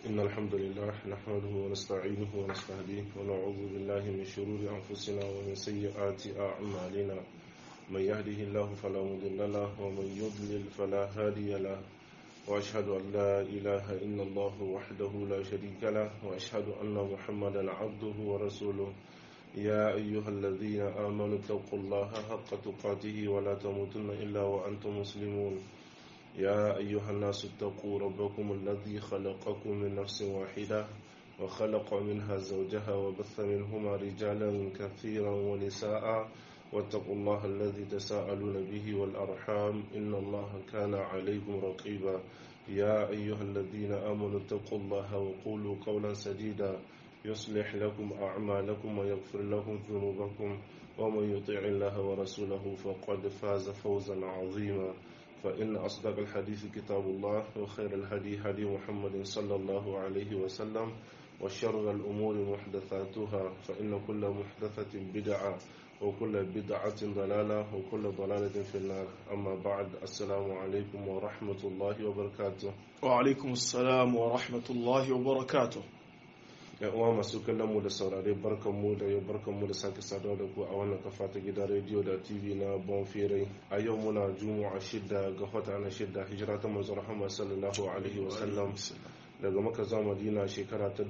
إن الحمد لله نحمده ونستعينه ونستهديه ونعوذ بالله من شرور أنفسنا ومن سيئات أعمالنا من يهده الله فلا مضل له ومن يضلل فلا هادي له وأشهد أن لا إله إلا الله وحده لا شريك له وأشهد أن محمدا عبده ورسوله يا أيها الذين آمنوا اتقوا الله حق تقاته ولا تموتن إلا وأنتم مسلمون يا أيها الناس اتقوا ربكم الذي خلقكم من نفس واحدة وخلق منها زوجها وبث منهما رجالا كثيرا ونساء واتقوا الله الذي تساءلون به والأرحام إن الله كان عليكم رقيبا يا أيها الذين آمنوا اتقوا الله وقولوا قولا سديدا يصلح لكم أعمالكم ويغفر لكم ذنوبكم ومن يطيع الله ورسوله فقد فاز فوزا عظيما فإن أصدق الحديث كتاب الله وخير الهدي هدي محمد صلى الله عليه وسلم وشر الأمور محدثاتها فإن كل محدثة بدعة وكل بدعة ضلالة وكل ضلالة في النار أما بعد السلام عليكم ورحمة الله وبركاته وعلaikum assalam wa rahmatullahi wa barakatuh yan uwa masu kallon mu da saurare barkan mu da yau barkan mu da sake saduwa da ku a wannan kafa ta gidan rediyo da tv na bonfere a yau muna juma'a shida ga wata na shida hijira ta manzon rahama sallallahu alaihi wa sallam daga maka zuwa madina shekara ta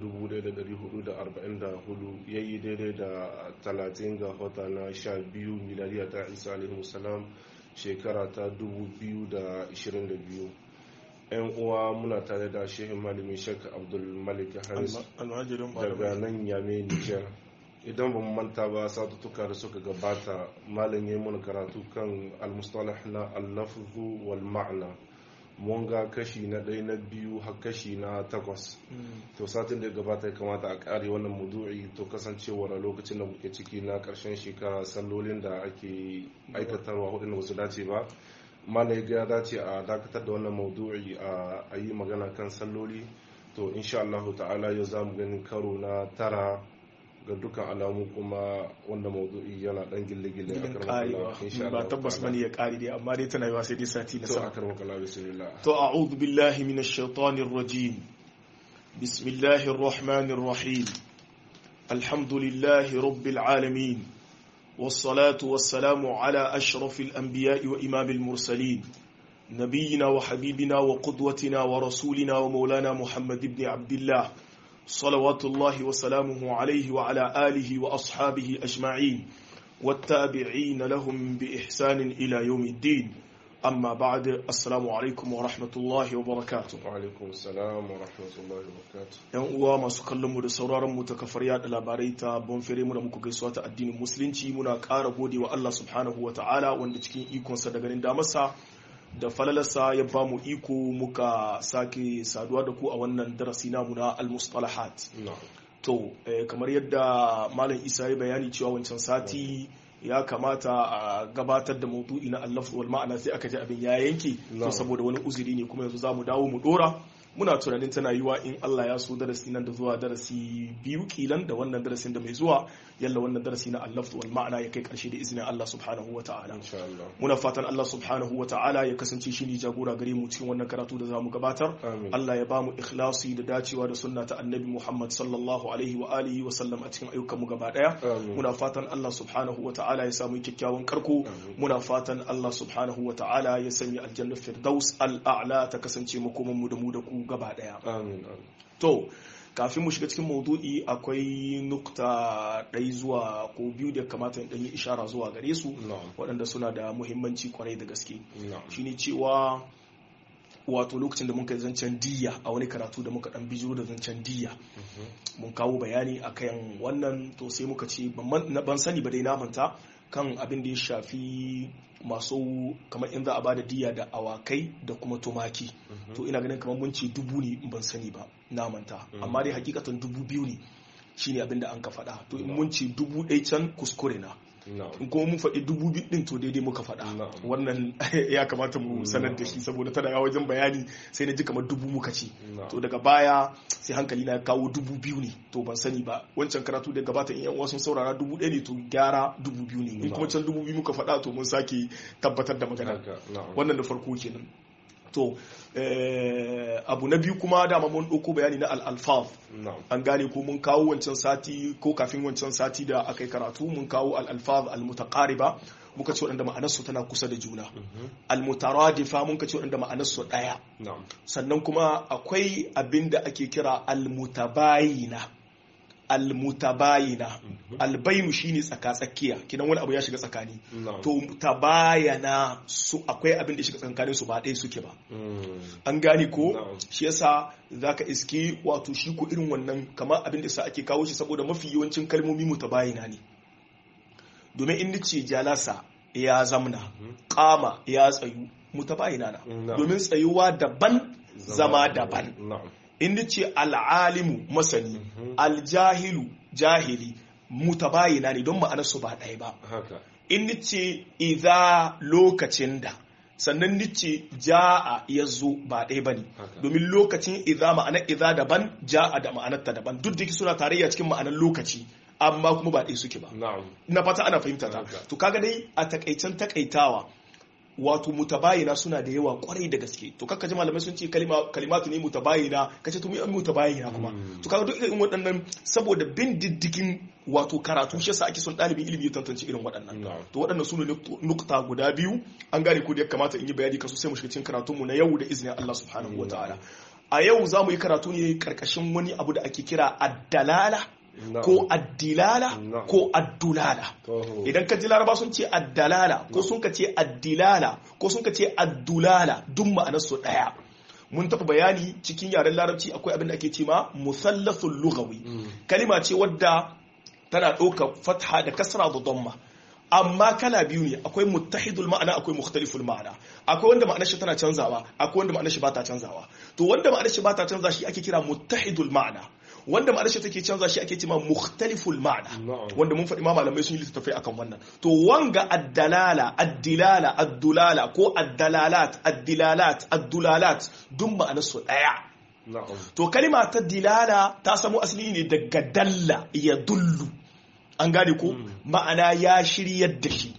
1444 yayi daidai da 30 ga wata na 12 miladiya ta isa alaihi salam shekara ta 2022 yan uwa muna tare da shehin malami shek abdul malik haris almajirin daga nan yame nijar idan ba mu manta ba satuttuka da suka gabata malam ya yi mana karatu kan almustalah na allafu wal ma'ana mun ga kashi na ɗaya na biyu har kashi na takwas to satin da ya gabata ya kamata a ƙare wannan mudu'i to kasancewar a lokacin da muke ciki na ƙarshen shekara sallolin da ake aikatarwa hudun ba su dace ba mana ya dace a dakatar da wannan maudu'i a yi magana kan salloli to insha Allah ta'ala yau za mu gani karo na tara ga dukkan alamu kuma wanda maudu'i yana dan gille-gille gidan karewa ba tabbas bane ya kare dai amma dai tana yiwa sai dai sati na to sama akar makala bismillah to a'udhu billahi minash shaitanir rajim bismillahir rahmanir rahim alhamdulillahi rabbil alamin والصلاة والسلام على أشرف الأنبياء وإمام المرسلين نبينا وحبيبنا وقدوتنا ورسولنا ومولانا محمد بن عبد الله صلوات الله وسلامه عليه وعلى آله وأصحابه أجمعين والتابعين لهم بإحسان إلى يوم الدين أما بعد السلام عليكم ورحمة الله وبركاته وعلaikum assalam wa rahmatullahi wa barakatuh yan uwa masu kallon mu da sauraron mu ta kafar yada labarai ta bonfere mu da muku gaisuwa ta addinin musulunci muna ƙara gode wa Allah subhanahu wa ta'ala wanda cikin ikonsa da ganin damarsa da falalarsa ya ba mu iko muka sake saduwa da ku a wannan darasi namu na al-mustalahat na'am to eh, kamar yadda malam isa ya bayani cewa wancan sati ya kamata a gabatar da maudu'i na allaf wal ma'ana sai aka ji abin ya yanke to Na'am. saboda wani uzuri ne kuma yanzu za mu dawo mu dora muna tunanin tana yiwa in Allah ya so darasi nan da zuwa darasi biyu kilan da wannan darasin da mai zuwa yalla wannan darasi na allaf wal ma'ana ya kai karshe da izinin Allah subhanahu wa ta'ala insha Allah muna fatan Allah subhanahu wa ta'ala ya kasance shi ne jagora gare mu cikin wannan karatu da zamu gabatar amin Allah ya bamu ikhlasi da dacewa da sunna ta annabi Muhammad sallallahu alaihi wa alihi wa sallam a cikin ayyukan mu gaba daya amin muna fatan Allah subhanahu wa ta'ala ya samu kyakkyawan karko Amin. muna fatan Allah subhanahu wa ta'ala ya sanya aljanna firdaus al'a'la ta kasance makoman mu da mu da ku gaba daya amin amin to kafin mu shiga cikin maudu'i akwai nukta ɗai zuwa ko biyu da kamata in ɗan yi ishara zuwa gare su na'am waɗanda suna da muhimmanci kwarai da gaske na'am shine cewa wato lokacin da muka yi zancen diya a wani karatu da muka dan bijiro da zancen diya Mhm. mun kawo bayani akan wannan to sai muka ce ban man- na- ban sani ba dai na manta kan abin da ya shafi masu kamar in za a bada diya da awakai da kuma tumaki Mhm. to ina ganin kamar mun ce dubu ne ban sani ba na manta amma dai hakikatan dubu biyu ne shine abin da an ka faɗa to in mun ce dubu ɗaya can kuskure na na'am in kuma mun faɗi dubu biyu ɗin to daidai muka faɗa Na'am. wannan ya kamata mu sanar da shi saboda tana yawa wajen bayani sai na ji kamar dubu muka ce na'am to daga baya sai hankali na ya kawo dubu biyu ne to ban sani ba wancan karatu da gabata in yan uwa sun saurara dubu ɗaya ne to gyara dubu biyu ne in kuma can dubu biyu muka faɗa to mun sake tabbatar da magana haka na'am wannan da farko kenan to abu na biyu kuma dama mun ɗauko bayani na al-alfaz an gane ko mun kawo wancan sati ko kafin wancan sati da aka yi karatu mun kawo al-alfaz al-mutaqariba muka ce waɗanda ma'anarsu tana kusa da juna al-mutaradifa mun ka ce waɗanda ma'anarsu ɗaya sannan kuma akwai abin da ake kira al-mutabayina almutabayina albainu shine tsaka-tsakiya kidan wani abu ya shiga tsakani to tabayana su akwai abin da shiga tsakanin su ba ɗaya suke ba an gane ko shi yasa zaka iski wato shi ko irin wannan kamar abin da sa ake kawo shi saboda mafi yawancin kalmomi mutabayina ne domin in nace jalasa ya zamna kama ya tsayu mutabayina na domin tsayuwa daban zama daban inda ce al'alimu masani aljahilu jahili mutabayina ne don ma'anarsu ba ɗaya ba inda ce idha lokacin da sannan nice ja'a ya zo ba ɗaya ba ne domin lokacin idha ma'anar idha daban ja'a da ma'anarta daban duk da suna tarayya cikin ma'anar lokaci amma kuma ba ɗaya suke ba na fata ana fahimta ta to kaga dai a takaicen takaitawa wato mutabayina suna da yawa kwarai da gaske to kakka ji malamai sun ce kalimatu ne mutabayina kace to mu yi mutabayina kuma to kaga duk irin waɗannan saboda bin diddigin wato karatu shi yasa ake son ɗalibin ilimi ya tantance irin waɗannan to waɗannan su ne nukta guda biyu an gane ko da ya kamata in yi bayani kasu sai mu shiga cikin karatun mu na yau da izinin Allah subhanahu wataala a yau za mu yi karatu ne karkashin wani abu da ake kira addalala ko addilala ko addulala idan ka ji laraba sun ce addalala ko sun ka ce addilala ko sun ka ce addulala duk ma'anarsu ɗaya mun taɓa bayani cikin yaren larabci akwai abin da ake ce ma musallasul lugawi kalima ce wadda tana ɗauka fatha da kasra da damma amma kala biyu ne akwai muttahidul ma'ana akwai mukhtaliful ma'ana akwai wanda ma'anar shi tana canzawa akwai wanda ma'anar shi ba ta canzawa to wanda ma'anar shi ba ta canza shi ake kira muttahidul ma'ana wanda ma'anar shi take canza shi ake cewa mukhtaliful ma'ana wanda mun faɗi ma malamai sun yi littattafai akan wannan to wanga addalala addilala addulala ko addalalat addilalat addulalat duk ma'anar su daya to kalima ta dilala ta samo asali ne daga dalla ya dullu an gane ko ma'ana ya shiryar da shi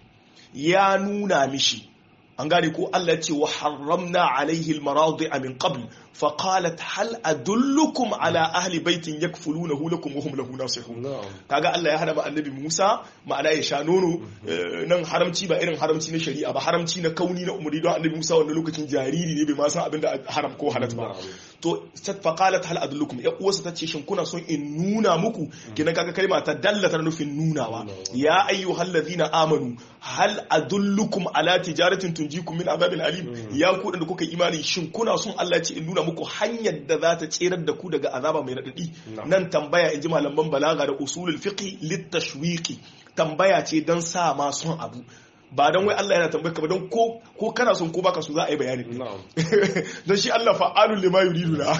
ya nuna mishi an gane ko Allah ce wa haramna alaihi almaradi'a min qabl fa qalat hal adullukum ala ahli baitin yakfulunahu lakum wa hum lahu nasihun kaga Allah ya hada annabi Musa ma'ana ya sha nono nan haramci ba irin haramci na shari'a ba haramci na kauni na umri don annabi Musa wannan lokacin jariri ne bai ma san abinda haram ko halal ba to fa qalat hal adullukum ya uwarsa tace shin kuna son in nuna muku kina kaga kalma ta dallata nufin nunawa ya ayyuhal ladina amanu hal adullukum ala tijaratin tunjikum min azabin alim ya ku da kuka imani shin kuna son Allah ce in nuna muku hanyar da za ta tserar da ku daga azaba mai radadi nan tambaya in ji malaman balaga da usulul fiqh litashwiqi tambaya ce dan sa ma son abu ba don wai Allah yana tambayar ka ba don ko ko kana son ko baka so za a yi bayani don shi Allah fa'alun lima yuridu na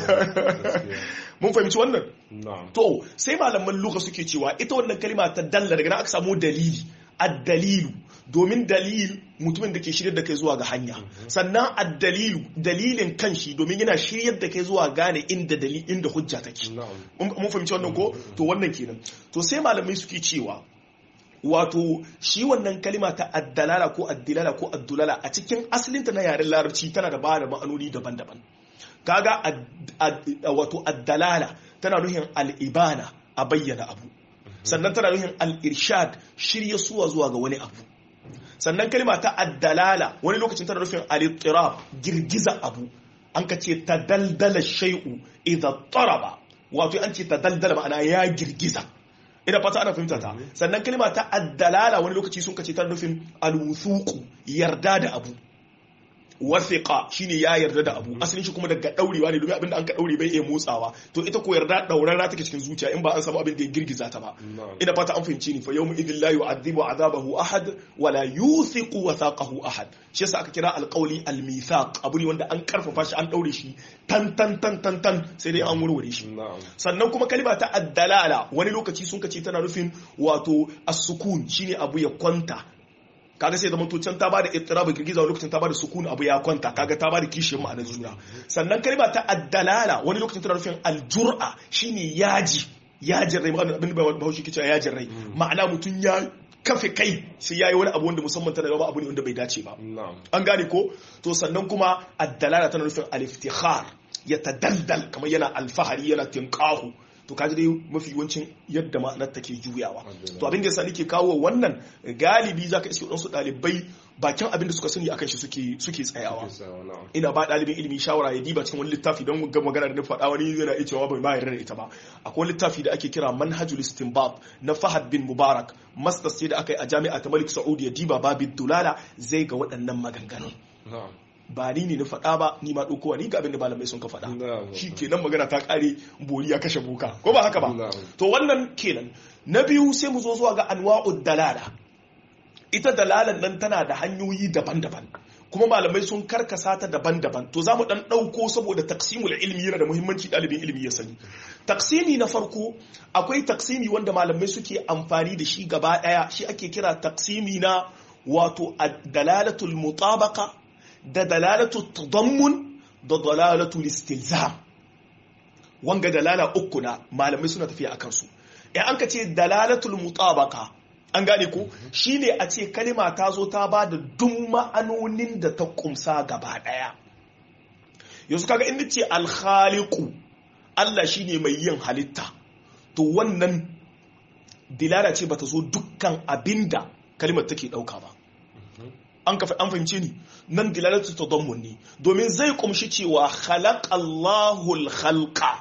mun fahimci wannan to sai malaman luka suke cewa ita wannan kalma ta dalla daga nan aka samu dalili ad-dalilu domin dalil mutumin da ke shiryar da kai zuwa ga hanya sannan addalilu dalilin kanshi domin yana shiryar da kai zuwa gane inda dalil inda hujja take mun fahimci wannan ko to wannan kenan to sai malamai suke cewa wato shi wannan kalima ta addalala ko addilala ko addulala a cikin asalinta na yaren larabci tana da bada ma'anoni daban-daban kaga wato addalala tana nuhin al'ibana a bayyana abu sannan tana nuhin al'irshad shirya suwa zuwa ga wani abu sannan kalima ta addalala wani lokacin tana nufin al girgiza abu an ka ce ta daldala shai'u idan taraba wato an ce ta daldala ma'ana ya girgiza ina fata ana fahimta ta sannan kalima ta addalala wani lokaci sun kace ta nufin alwuthuqu yarda da abu wathiqa shine ya yarda da abu asalin shi kuma daga daurewa ne domin abinda an ka daure bai iya motsawa to ita ko yarda daurarra take cikin zuciya in ba an samu abin da ya girgiza ta ba ina fata an fahimci ni fa yawmu idhil la yu'adhibu azabahu ahad wa la yuthiqu wathaqahu ahad shi yasa aka kira alqawli almithaq abu ne wanda an karfafa shi an daure shi tan tan tan tan tan sai dai an warware shi sannan kuma kalima ta addalala wani lokaci sun kace tana nufin wato as-sukun shine abu ya kwanta kaga sai zama can ta bada ittirab girgiza wani lokacin ta bada sukun abu ya kwanta kaga ta bada kishiyar ma'anar juna sannan kalma ta addalala wani lokacin tana nufin aljur'a shine yaji yajin rai abin da bahaushe kice yajin rai ma'ana mutum ya kafe kai sai yayi wani abu wanda musamman tana gaba abu ne wanda bai dace ba na'am an gane ko to sannan kuma addalala tana nufin al-iftikhar ya tadaldal kamar yana alfahari yana tinqahu to kaji dai mafi yawancin yadda ma'anar take juyawa to abin da yasa nake kawo wannan galibi zaka iske wadansu dalibai bakin abin da suka sani akan shi suke suke tsayawa Kisawa, na'am ina ba ɗalibin ilimi shawara ya diba cikin wani littafi don ga magana da na faɗa wani yana iya cewa bai ma yarda da ita ba akwai wani littafi da ake kira manhajul istinbab na Fahad bin Mubarak masters ce da aka yi a jami'a ta Malik Saud ya diba babin dulala zai ga waɗannan maganganun na'am ba ni ne na faɗa ba ni ma ɗaukowa ni ga abin da malamai sun ka faɗa Na'am. shi kenan magana ta ƙare bori ya kashe boka ko ba haka ba Na'am. to wannan kenan na biyu sai mu zo zuwa ga anwa'ud dalala ita dalalan nan tana da hanyoyi daban-daban kuma malamai sun karkasa ta daban-daban to za mu dan ɗauko saboda taksimul ilmi yana da muhimmanci ɗalibin ilimi ya sani taksimi na farko akwai taksimi wanda malamai suke amfani da shi gaba ɗaya shi ake kira taksimi na wato dalalatul mutabaka da dalalatul tadammun da dalalatul istilzam wanga dalala uku na malamai suna tafiya a kansu in an ka ce dalalatul mutabaka an gane ko shine a ce kalima ta zo ta ba da duk ma'anonin da ta kumsa gaba daya yanzu kaga inda ce alkhaliku Allah shine mai yin halitta to wannan dilala ce bata zo dukkan abinda kalimar take dauka ba an kafa an fahimce ni nan dilalatu tadammun ne domin zai kumshi cewa khalaqallahu al-khalqa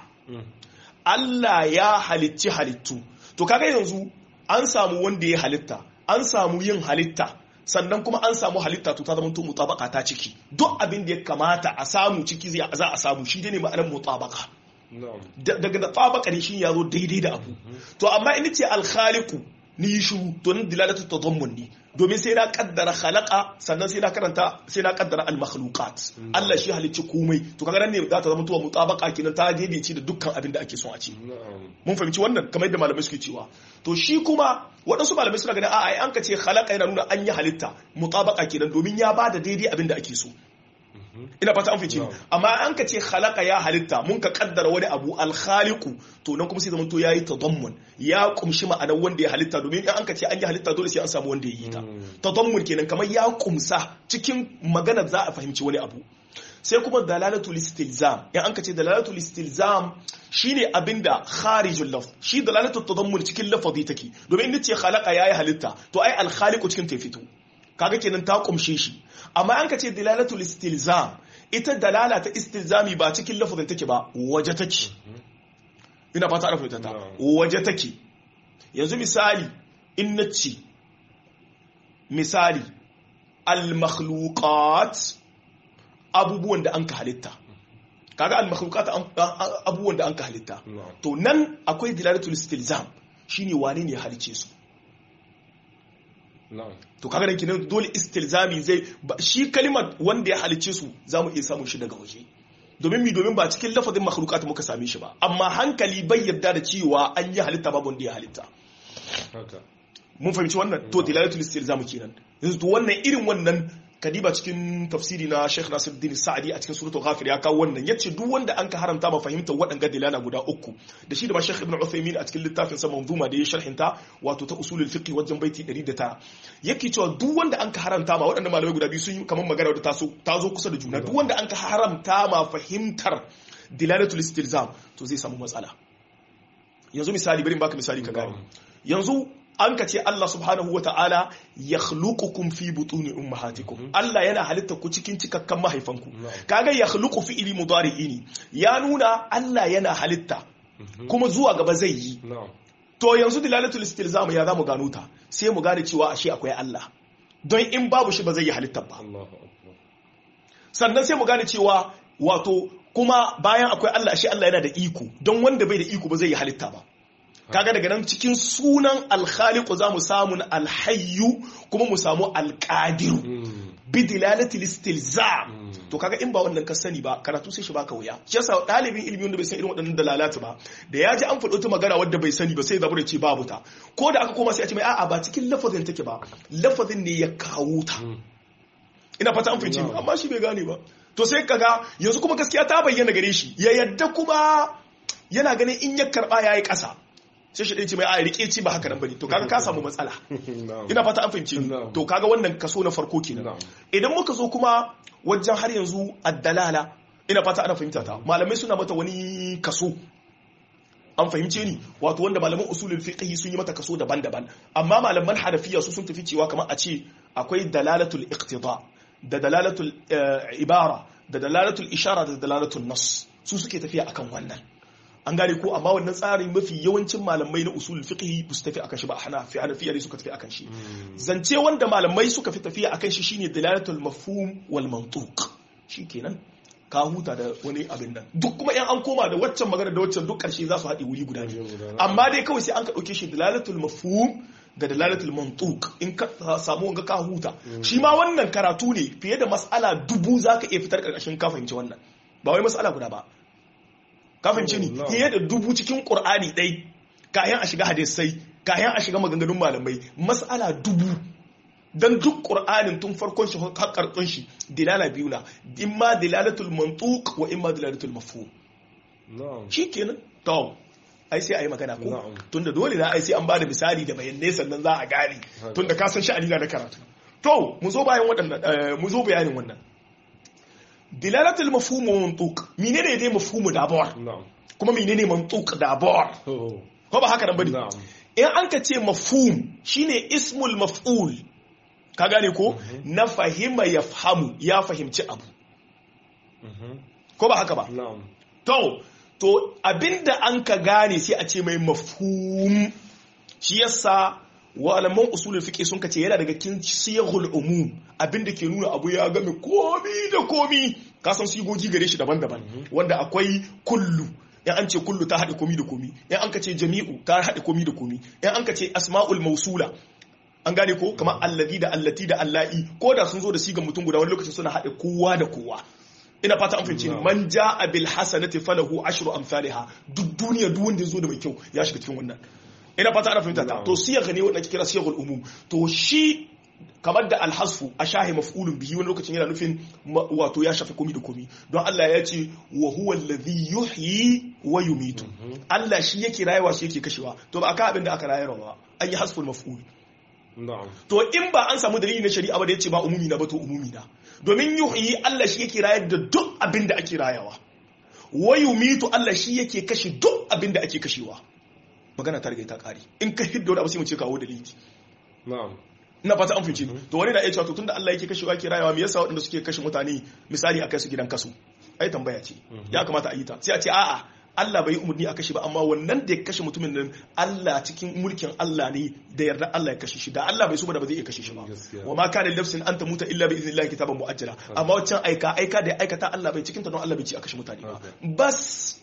Allah ya halicci halittu to kaga yanzu an samu wanda ya halitta an samu yin halitta sannan kuma an samu halitta to ta zama to mutabaka ta ciki duk abin da ya kamata a samu ciki zai za a samu shi ne ma'anar mutabaka na'am daga da tabaka ne shi ya zo daidai da abu to amma in ce alkhaliku ni yi shiru to nan dilalatu tadammun ne domin sai na kaddara khalaqa sannan sai na karanta sai na kaddara al makhluqat Allah shi halicci komai to kaga nan ne za ta zama tuwa mutabaka kenan ta daidaice da dukkan abin da ake son a ce na'am mun fahimci wannan kamar yadda malamai suke cewa to shi kuma waɗansu malamai suna ganin a'a an ka ce khalaqa yana nuna an yi halitta mutabaka kenan domin ya bada daidai abin da ake so ina fata an fice ni amma an ka ce khalaqa ya halitta mun ka kaddara wani abu alkhaliqu to nan kuma sai zaman to yayi tadammun ya kumshi ma'anar wanda ya halitta domin in an ka ce an yi halitta dole sai an samu wanda ya yi ta tadammun kenan kamar ya kumsa cikin maganar za a fahimci wani abu sai kuma dalalatul istilzam in an ka ce dalalatul istilzam shine abinda kharijul laf shi dalalatul tadammun cikin lafazi take domin in ce khalaqa yayi halitta to ai al khaliqu cikin ta fito kaga kenan ta kumshe shi amma an ka ce dalalatul istilzam ita dalala ta istilzami ba cikin lafazin take ba waje take ina fata ana fahimta ta waje take yanzu misali in nace misali al makhluqat abubuwan da an ka halitta kaga al makhluqat abubuwan da an ka halitta to nan akwai dilalatul istilzam shine wane ne ya halice su to kaga da kinan dole istilzami zai shi kalimar wanda ya halice su zamu iya samun shi daga waje domin mi domin ba cikin lafazin makhluqat muka same shi ba amma hankali bai yarda da cewa an yi halitta babu wanda ya halitta mun fahimci wannan to dilalatul istilzam kenan yanzu to wannan irin wannan kadiba cikin tafsiri na Sheikh Nasiruddin Sa'di a cikin suratul Ghafir ya kawo wannan yace duk wanda an ka haramta ma fahimtar waɗanga dilala guda uku da shi da ma Sheikh Ibn Uthaymeen a cikin littafin sa manzuma da ya sharhinta wato ta usulul fiqh wajen baiti 109 yake cewa duk wanda an ka haramta ma waɗannan malamai guda biyu sun yi kamar magana da taso ta zo kusa da juna duk wanda an ka haramta ma fahimtar dilalatul istilzam to zai samu matsala yanzu misali bari in baka misali ka gane yanzu an ka ce Allah subhanahu wata'ala ya khluqukum fi butuni ummahatikum Allah yana halitta ku cikin cikakkan mahaifanku kaga ya khluqu fi ili mudari'i ne ya nuna Allah yana halitta kuma zuwa gaba zai yi to yanzu dilalatul istilzam ya zamu gano ta sai mu gane cewa ashe akwai Allah don in babu shi ba zai yi halitta ba sannan sai mu gane cewa wato kuma bayan akwai Allah ashe Allah yana da iko don wanda bai da iko ba zai yi halitta ba kaga daga nan cikin sunan alkhaliqu za mu samu alhayyu kuma mu samu alqadiru bi dilalati istilzam to kaga in ba wannan ka sani ba karatu sai shi baka wuya shi yasa dalibin ilimi wanda bai san irin waɗannan dalalatu ba da ya ji an faɗo ta magana wadda bai sani ba sai zabu da ce babu ta ko da aka koma sai a ce mai a'a ba cikin lafazin take ba lafazin ne ya kawo ta ina fata an fice amma shi bai gane ba to sai kaga yanzu kuma gaskiya ta bayyana gare shi ya yadda kuma yana ganin in ya karba yayi ƙasa sai shi ɗaya ce mai a rike ci ba haka nan bane to kaga ka samu matsala na'am ina fata an fahimci ni Na'am. to kaga wannan kaso na farko kenan Na'am. idan muka zo kuma wajen har yanzu addalala ina fata ana fahimta ta malamai suna mata wani kaso an fahimce ni wato wanda malaman usulul fiqh sun yi mata kaso daban-daban amma malaman hanafiya su sun tafi cewa kamar a ce akwai dalalatul iqtida da dalalatul eh, ibara da dalalatul ishara da dalalatul nas su suke tafiya akan wannan an gane ko amma wannan tsarin mafi yawancin malamai na usulul fiqh ba su tafi akan shi ba hanafi hanafiya ne suka tafi akan shi zance wanda malamai suka fi tafiya akan shi shine dalalatul mafhum wal mantuq shikenan ka huta da wani abin nan duk kuma in an koma da waccan magana da waccan duk karshe za su haɗe wuri guda ne amma dai kawai sai an ka ɗauke shi dalalatul mafhum da dalalatul mantuq in ka samu wanga ka huta shi ma wannan karatu ne fiye da mas'ala dubu zaka iya fitar karkashin ka fahimci wannan ba wai mas'ala guda ba ka fahimci ni No. fiye da dubu cikin qur'ani dai kayan a shiga hadisai kayan a shiga maganganun malamai mas'ala dubu dan duk qur'anin tun farkon shi har karkon shi dilala biyu na imma dilalatul mantuq wa imma dilalatul mafhum na'am shikenan to ai sai a yi magana ko Na'am. tunda dole na ai sai an bada misali da bayanai sannan za a gane tunda ka san sha'ani na da karatu to mu zo bayan waɗannan eh, mu zo bayanin wannan dilalatul mafhum wa mantuq menene dai mafhumu da bawar na'am kuma menene mantuq da bawar oh ko ba haka nan bane na'am in an ka ce mafhum shine ismul maf'ul ka gane ko na fahima yafhamu ya fahimci abu Mhm. ko ba haka ba na'am To, to abinda an ka gane sai a ce mai mafhum shi yasa wa'alaman usulul fiqh sun kace yana daga cikin siyahul umum abinda ke nuna abu ya game komi da komi ka san sigogi gare shi daban-daban wanda akwai kullu in an ce kullu ta haɗe komi da komi in an ka ce jami'u ta haɗe komi da komi in an ka ce asma'ul mausula an gane ko kamar allazi da allati da allahi ko da sun zo da sigan mutum guda wani lokacin suna haɗe kowa da kowa ina fata an fahimci ni No. man ja'a bil hasanati falahu ashru amsalha duk duniya duk wanda yazo da mai kyau ya shiga cikin wannan ina fata ana fahimta ta No. to siyagha ne wanda ake kira siyaghul umum to shi kamar da alhasfu a shahi maf'ulun bihi wani lokacin yana nufin ma- wato ya shafi komi da komi don Allah ya ce wa huwa alladhi yuhyi wa yumitu Allah shi yake rayuwa shi yake kashewa to ba aka abin da aka rayarwa ba an yi hasful maf'ul na'am to in ba an samu dalili na shari'a ba da yace ba umumi na ba to umumi na domin yuhyi Allah shi yake rayar da duk abin da ake rayawa wa yumitu Allah shi yake kashe duk abin da ake kashewa magana ta riga ta kare in ka hidda wani abu sai mu ce kawo dalili na'am ina fata an fahimci to wani na iya cewa to tunda Allah yake kashewa yake rayawa me yasa waɗanda suke kashe mutane misali a kai su gidan kasu ai tambaya ce ya kamata a yi ta sai a ce a'a Allah bai yi umarni a kashe ba amma wannan da ya kashe mutumin nan Allah cikin mulkin Allah ne da yarda Allah ya kashe shi da Allah bai so ba da ba zai iya kashe shi ba Gaskiya. wa ma kana lafsin an tamuta illa bi idnillahi kitaban muajjala amma waccan aika aika da ya aikata Allah bai cikin ta don Allah bai ci a kashe mutane ba Okay. bas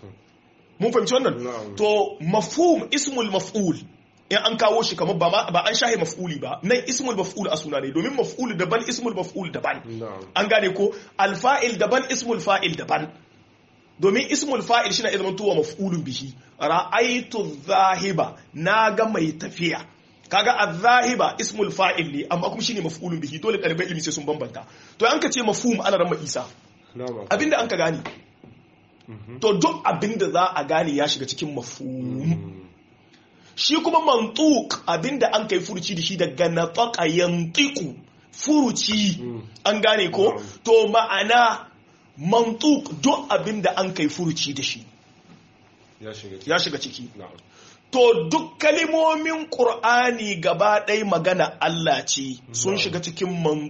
mun fahimci wannan Na'am. to mafhum ismul maf'ul in an kawo shi kamar ba ma- ba an shahe maf'uli ba nan ismul maf'ul a suna ne domin maf'ul daban ismul maf'ul daban na'am an gane ko alfa'il daban ismul fa'il daban domin ismul fa'il shi na izinin tuwa maf'ulun bihi ra'aitu zahiba na ga mai tafiya kaga az-zahiba ismul fa'il ne amma kuma shine maf'ulun bihi dole ɗaliban ilimi sai sun bambanta to an ka ce mafhum ana ran isa na'am abinda an ka gane to duk abinda za a gane ya shiga cikin mafhum shi kuma mantuk abinda an kai furuci da shi daga nataka yantiku furuci an gane ko Na'am. to ma'ana mantuk duk abinda an kai furuci da shi ya shiga ciki ya shiga ciki na'am to duk kalimomin ƙur'ani gaba ɗaya magana Allah ce sun Na'am. shiga cikin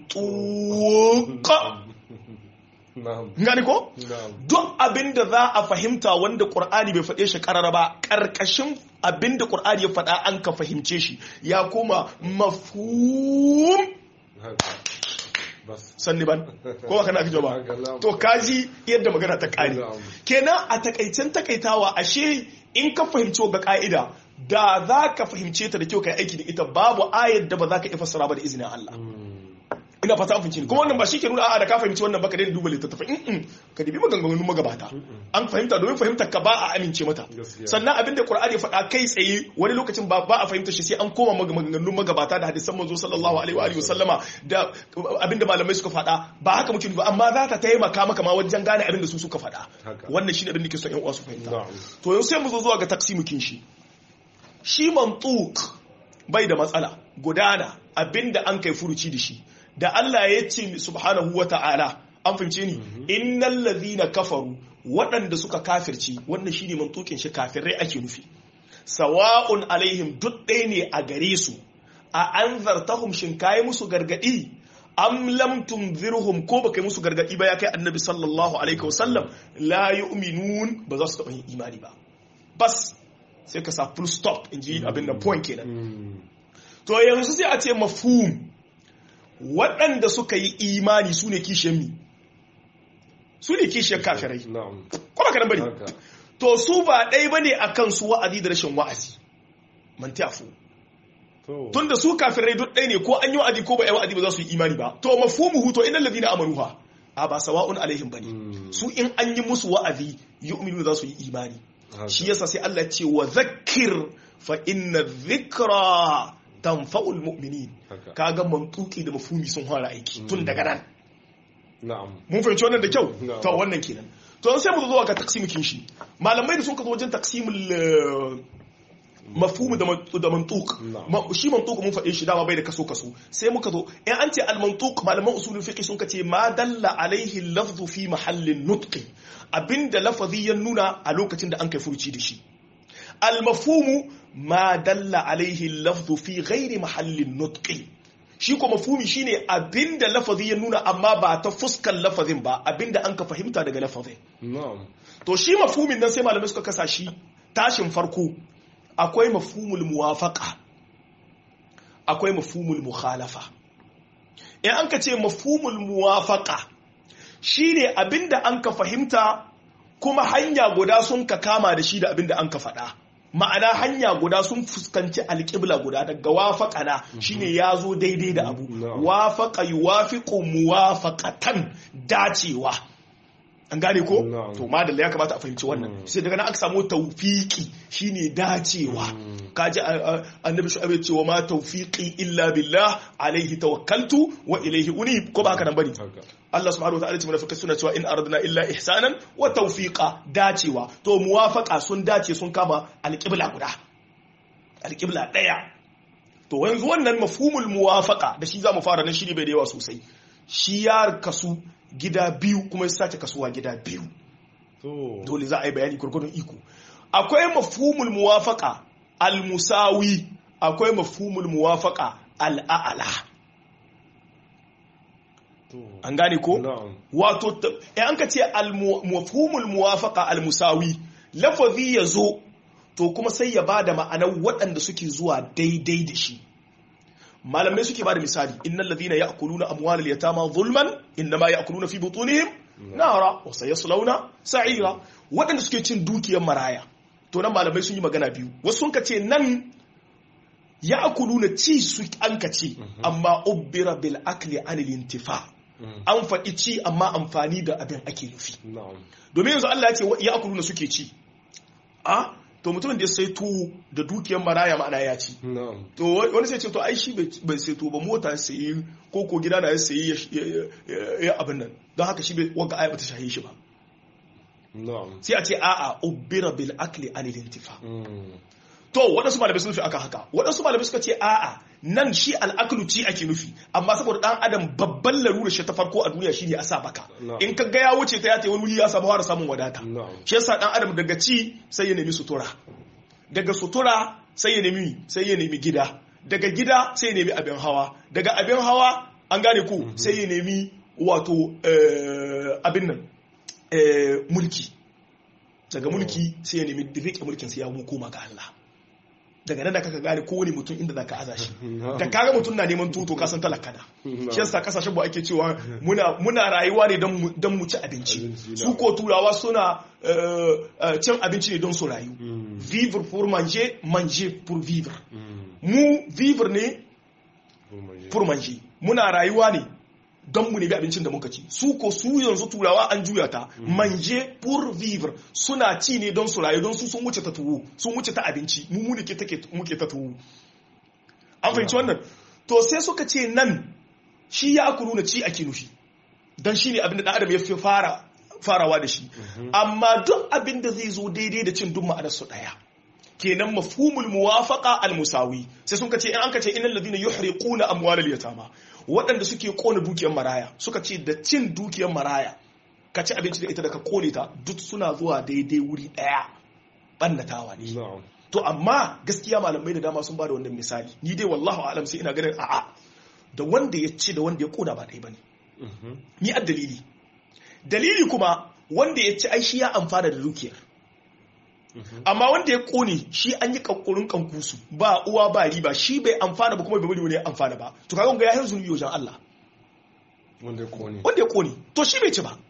mantuka na'am gane ko na'am duk abin da za a fahimta wanda ƙur'ani bai faɗe shi ƙarara ba ƙarƙashin abin da ƙur'ani ya faɗa an ka fahimce shi ya koma mafhum haka bas sanni ban ko ba kana aka ba Haka, na'am. to kaji yadda magana ta ƙare Na'am. kenan a takaicen takaitawa ashe in ka fahimci ga ka'ida da za ka fahimce ta da kyau kai aiki da ita babu ayar da ba za ka iya fassara ba da izinin Allah ina fata an fahimci ni kuma wannan ba shi ke nuna a'a da ka fahimci wannan ba ka daina duba littattafai in ka dibi maganganun magabata an fahimta domin fahimtar ka ba a amince mata Gaskiya. sannan abinda Qur'ani ya faɗa kai tsaye wani lokacin ba ba a fahimta shi sai an koma mag- maganganun magabata da hadisan manzo sallallahu alaihi wa alihi wasallama da abinda malamai suka faɗa ba haka muke ba amma za ta taimaka maka ma wajen gane abinda su suka faɗa Haka. wannan shine abin da ke son ƴan uwa su fahimta Na'am. to yau sai mu zo zuwa ga taksimukin shi shi mantuk bai da matsala gudana abinda an kai furuci da shi da Allah ya ce subhanahu wa ta'ala an fahimce ni innal ladhina kafaru waɗanda suka kafirci wannan shine mantukin shi kafirai ake nufi sawa'un alaihim duk ɗaya ne a gare su a anzartahum shin kai musu gargadi am lam tunzirhum ko baka musu gargadi ba ya kai annabi sallallahu alaihi wasallam la yu'minun ba za su taɓa yin imani ba bas sai ka sa full stop in ji abin da point kenan to yanzu sai a ce mafhum waɗanda suka yi imani su ne kishiyar mi su ne kishiyar kafirai kuma ka nan bane to su ba ɗai bane a kan su wa'azi da rashin wa'azi man tafu tun da su kafirai duk ɗai ne ko an yi wa'azi ko ba yi wa'azi ba za su yi imani ba to mafhumuhu to innal ladina amanuha a ba sawa'un alaihim bane su in an yi musu wa'azi yu'minu za su yi imani shi yasa sai Allah ce wa zakkir fa inna dhikra tanfa'ul mu'minin kaga mantuki da mafhumi sun fara aiki tun daga nan na'am mun fahimci wannan da kyau to wannan kenan to sai mu zo ga taksimin shi malamai da sun ka zo wajen taksimul mafhumu da mantuk shi mantuk mun faɗe shi dama bai da kaso kaso sai muka zo in an ce al mantuk malaman usulul fiqh sun ce ma dalla alaihi lafzu fi mahallin nutqi abinda lafazi ya nuna a lokacin da an kai furuci da shi al mafhumu ma dalla alaihi lafzu fi ghairi mahallin nutqi shi ko mafhumi shine abinda lafazi ya nuna amma ba ta fuskan lafazin ba abinda an ka fahimta daga lafazin to shi mafhumin nan sai malamai suka kasa shi tashin farko akwai mafhumul muwafaqa akwai mafhumul mukhalafa in an ka ce mafhumul muwafaqa shine abinda an ka fahimta kuma hanya guda sun ka kama da shi da abinda an ka faɗa ma'ana hanya guda sun fuskanci alƙibla guda daga wafaƙana shine ya zo daidai da abu wafaƙa yuwafiqu muwafaqatan dacewa an gane ko to madalla ya kamata a fahimci wannan sai daga nan aka samu tawfiki shine dacewa kaji annabi shu'aib ya ce wa ma tawfiqi illa billah alaihi tawakkaltu wa ilaihi unib ko ba haka nan bane Allah subhanahu wataala ce munafikai suna cewa in aradna illa ihsanan wa tawfiqa dacewa to muwafaqa sun dace sun kama alqibla guda alqibla daya to yanzu wannan mafhumul muwafaqa da shi zamu fara nan shi ne bai da yawa sosai shi ya kasu gida biyu kuma ya sace kasuwa gida biyu dole za a yi bayani gurgurdun iko akwai mafhumul muwafaqa al-musawi akwai mafhumul muwafaqa al-a'la an gane ko wato an ka ce al-mafhumul muwafaqa al-musawi lafazi yazo to kuma sai ya bada ma'anar waɗanda suke zuwa daidai da shi malamai suke bada misali innal ladhina ya'kuluna amwalal yatama zulman inma ya'kuluna fi butunihim nara wa sayaslawna sa'ira waɗanda suke cin dukiyar maraya to nan malamai sun yi magana biyu wasu sun ce nan ya'kuluna ci su an ka ce amma ubbira bil akli anil intifa an faɗi ci amma amfani da abin ake nufi domin yanzu Allah ya ce ya'kuluna suke ci a to mutumin da ya sai tuwo da dukiyar maraya ma'ana ya ci to wani sai ce to ai shi bai sai tuwo ba mota ya sayi ko ko gida na ya sayi ya abin nan don haka shi bai wanga aya bata shahe shi ba sai a ce a'a ubbira bil akli anil intifa to waɗansu malamai sun nufi aka haka waɗansu malamai suka ce a'a nan shi al'aklu ci ake nufi amma saboda ɗan adam babban larura shi ta farko a duniya shine a sa baka in ka ga ya wuce ta ya ta wani wuri ya samu fara samun wadata shi yasa ɗan adam daga ci sai ya nemi sutura daga sutura sai ya nemi sai ya nemi gida daga gida sai ya nemi abin hawa daga abin hawa an gane ku sai ya nemi wato abin nan mulki daga mulki sai ya nemi rike mulkin sai ya koma ga Allah daga nan da kaka gane kowane mutum inda zaka aza shi da kaga mutum na neman tuto kasan talaka da shi yasa kasashen ba ake cewa muna muna rayuwa ne don mu ci abinci su ko turawa suna cin abinci ne don su rayu vivre pour manger manger pour vivre mu vivre ne pour manger muna rayuwa ne don mu nemi abincin da muka ci su ko su yanzu turawa an juya ta manje pour vivre suna ci ne don su rayu don su sun wuce ta tuwo sun wuce ta abinci mu mu ke take muke ta tuwo an fahimci wannan to sai suka ce nan shi ya kuru na ci ake nufi don shi ne abin da ɗan adam ya fi fara farawa da shi amma duk abin da zai zo daidai da cin duk ma'anar su ɗaya kenan mafhumul muwafaqa al musawi sai sun kace in an kace innal ladina yuhriquna amwalal yatama waɗanda suke kona dukiyar maraya suka ce da cin dukiyar maraya ka ci abinci da ita da ka kone ta duk suna zuwa daidai wuri ɗaya ɓannatawa ne na'am to amma gaskiya malamai da dama sun ba da wannan misali ni dai wallahu alam sai ina ganin a'a da wanda ya ci da wanda ya kona ba ɗaya bane Mhm. ni a dalili dalili kuma wanda ya ci ai shi ya amfana da dukiyar Mhm. amma wanda ya kone shi an yi kankurin kankusu ba uwa ba riba shi bai amfana ba kuma bai bari wani ya amfana ba to kaga ga ya hin zunubi wajen Allah wanda ya kone wanda ya kone to shi bai ci ba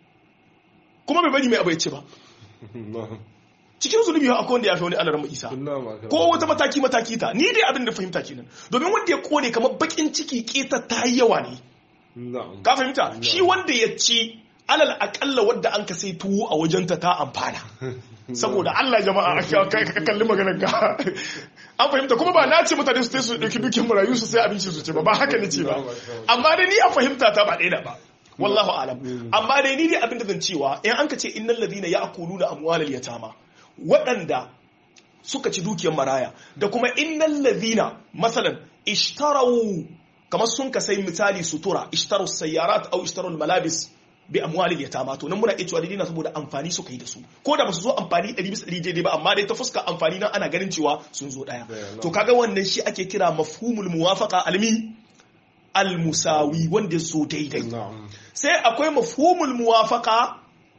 kuma bai bari mai abu ya ci ba na'am cikin zunubi akwai wanda ya fi wani alarar isa na'am aka- ko wata mataki mataki ta ni dai abin da fahimta kenan domin wanda ya kone kamar bakin ciki keta ta yi yawa ne na'am ka fahimta shi wanda ya ci alal akalla wadda an ka sai tuwo a wajenta ta amfana saboda Allah jama'a ka ka kalli maganar ka an fahimta kuma ba na ce mutane su su dauki dukin marayu su sai abinci su ce ba ba haka ne ce ba amma dai ni a fahimta ta ba ɗaya ba wallahu alam amma dai ni dai abin da zan cewa in an ka ce innal ladina ya'kuluna amwalal yatama waɗanda suka ci dukiyar maraya da kuma innal ladina masalan ishtarau kamar sun ka sai misali sutura ishtaru sayyarat au ishtaru malabis bi amwalil yatama to nan muna iya cewa dalilina saboda amfani suka yi da su ko da basu zo amfani 100 bisa 100 daidai ba amma dai ta fuska amfani nan ana ganin cewa sun zo daya Daya, to kaga wannan shi ake kira mafhumul muwafaqa almi al musawi wanda zo daidai na'am sai akwai mafhumul muwafaqa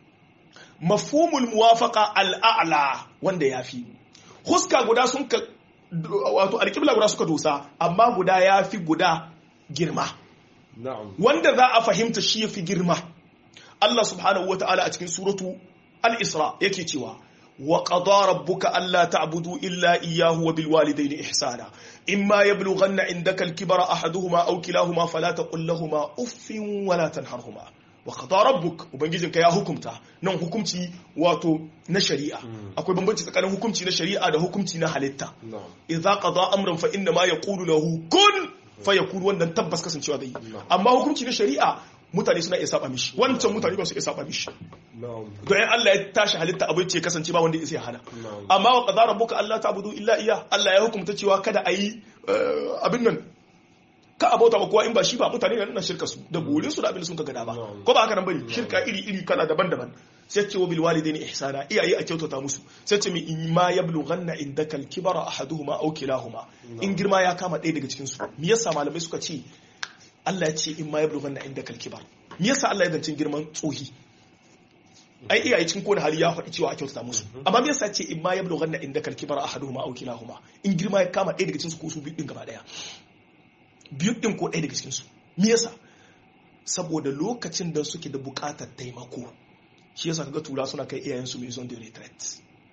mafhumul muwafaqa al'a'la wanda yafi huska guda sun ka wato alƙibla guda suka dosa amma guda yafi guda girma na'am wanda za a fahimta shi yafi girma Allah subhanahu wata'ala a cikin suratu al-Isra yake cewa wa qada rabbuka alla ta'budu illa iyyahu wa bil walidayni ihsana imma yablughanna indaka al-kibara ahaduhuma aw kilahuma fala taqul lahumu uffin wa la tanharhuma wa qada rabbuk ubangijinka ya hukumta nan hukumci wato na shari'a akwai bambanci tsakanin hukumci na shari'a da hukumci na halitta na'am idza qada amran fa inna ma yaqulu lahu kun fayakun wannan tabbas kasancewa zai amma hukunci na shari'a mutane suna iya saba mishi wancan mutane ba su iya saba mishi na'am don in Allah ya tashi halitta abin ce kasance ba wanda ya isa hana na'am amma wa qadara rabbuka alla ta'budu illa iya Allah ya hukunta cewa kada a yi abin nan ka abota ba kowa in ba shi ba mutane na nuna shirka su da burin su da abin da sun ka gada ba Na'am. ko ba haka nan bane shirka iri iri kala daban-daban sai ce wa bil walidaini ihsana iyaye a kyautata musu sai ce mi in ma yablughanna indaka al kibara ahaduhuma aw kilahuma in girma ya kama ɗaya daga cikin su me yasa malamai suka ce Allah ya ce in ma yablughanna indaka al kibar me yasa Allah ya zancin girman tsohi ai iyaye cikin kowane hali ya faɗi cewa a kyautata musu amma me yasa ya ce in ma yablughanna indaka al kibara ahaduhuma aw kilahuma in girma ya kama ɗaya daga cikin su ko su biyu din gaba ɗaya biyu din ko ɗaya daga cikin su me yasa saboda lokacin da suke da buƙatar taimako shi yasa kaga tura suna kai iyayensu maison de retraite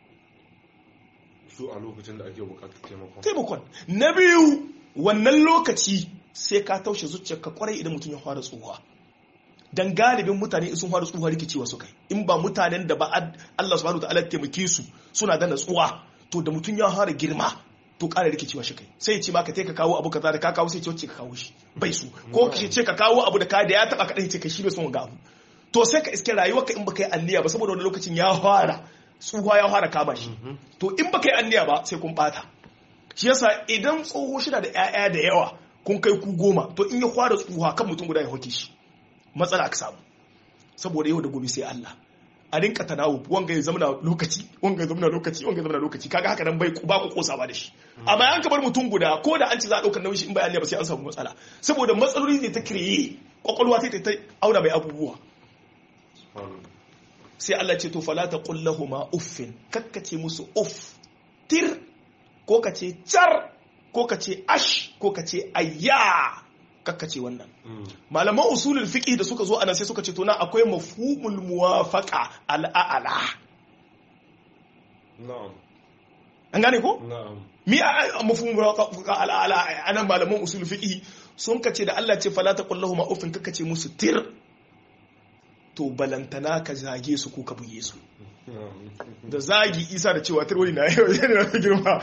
su a lokacin da ake bukatar taimakon taimakon na biyu wannan lokaci sai ka taushe zuciyarka kwarai idan mutum ya fara tsuhuwa dan galibin mutane in sun fara tsuhuwa rikicewa su kai in ba mutanen da ba ad- Allah subhanahu wataala ya taimake su suna da natsuwa to da mutum ya fara girma to ƙara rikicewa shi kai sai ya ce ma ka ka kawo abu kaza da ka kawo sai ce wacce ka kawo shi bai su ko ka ce ka kawo abu da ka da ya taba ka ce ka shi bai son ga abu to sai ka iske rayuwarka in baka yi anniya ba saboda wani lokacin ya fara tsuhuwa ya fara kama shi to in baka yi anniya ba sai kun bata shi yasa idan tsoho shida da 'ya'ya da yawa kun kai ku goma to in ya fara tsuhuwa kan mutum guda ya hoke shi matsala aka samu saboda yau da gobe sai Allah a rinka tanawu wanga ya zama lokaci wanga ya zama lokaci wanga ya zama lokaci kaga haka nan bai ba ku kosawa da shi amma an ka bar mutum guda ko da an ci za a daukar nauyi shi in bai anniya ba sai an samu matsala saboda matsaloli ne ta kireye kwakwalwa sai ta auna mai abubuwa subhanallah sai Allah ce to fala ta kullahuma uffin kakkace musu uff tir ko ka ce car ko ka ce ash ko ka ce ayya kakkace wannan Mm. malaman usulul fiqh da suka zo anan sai suka ce to na akwai mafhumul muwafaqa al'ala na'am an gane ko na'am mi a mafhumul muwafaqa al'ala anan malaman usulul fiqh sun kace da Allah ce fala ta kullahuma uffin kakkace musu tir to balantana ka zage su ko ka buge su da zagi isa da cewa tarwani na yau yana da girma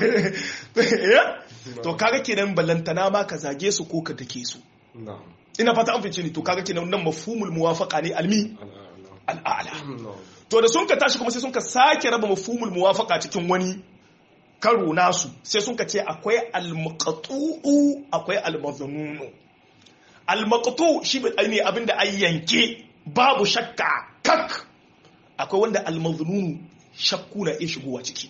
to kaga kenan ballantana ma ka zage su ko ka dake su na'am ina fata an fice ni to kaga kenan nan mafhumul muwafaqa ne almi al'ala al'ala na'am to da sun ka tashi kuma sai sun ka sake raba mafhumul muwafaqa cikin wani karo nasu sai sun ce akwai almaqtu'u akwai almaznunu almaqtu shi ne abinda an yanke babu shakka kak akwai wanda almaznunu shakku na iya shigowa ciki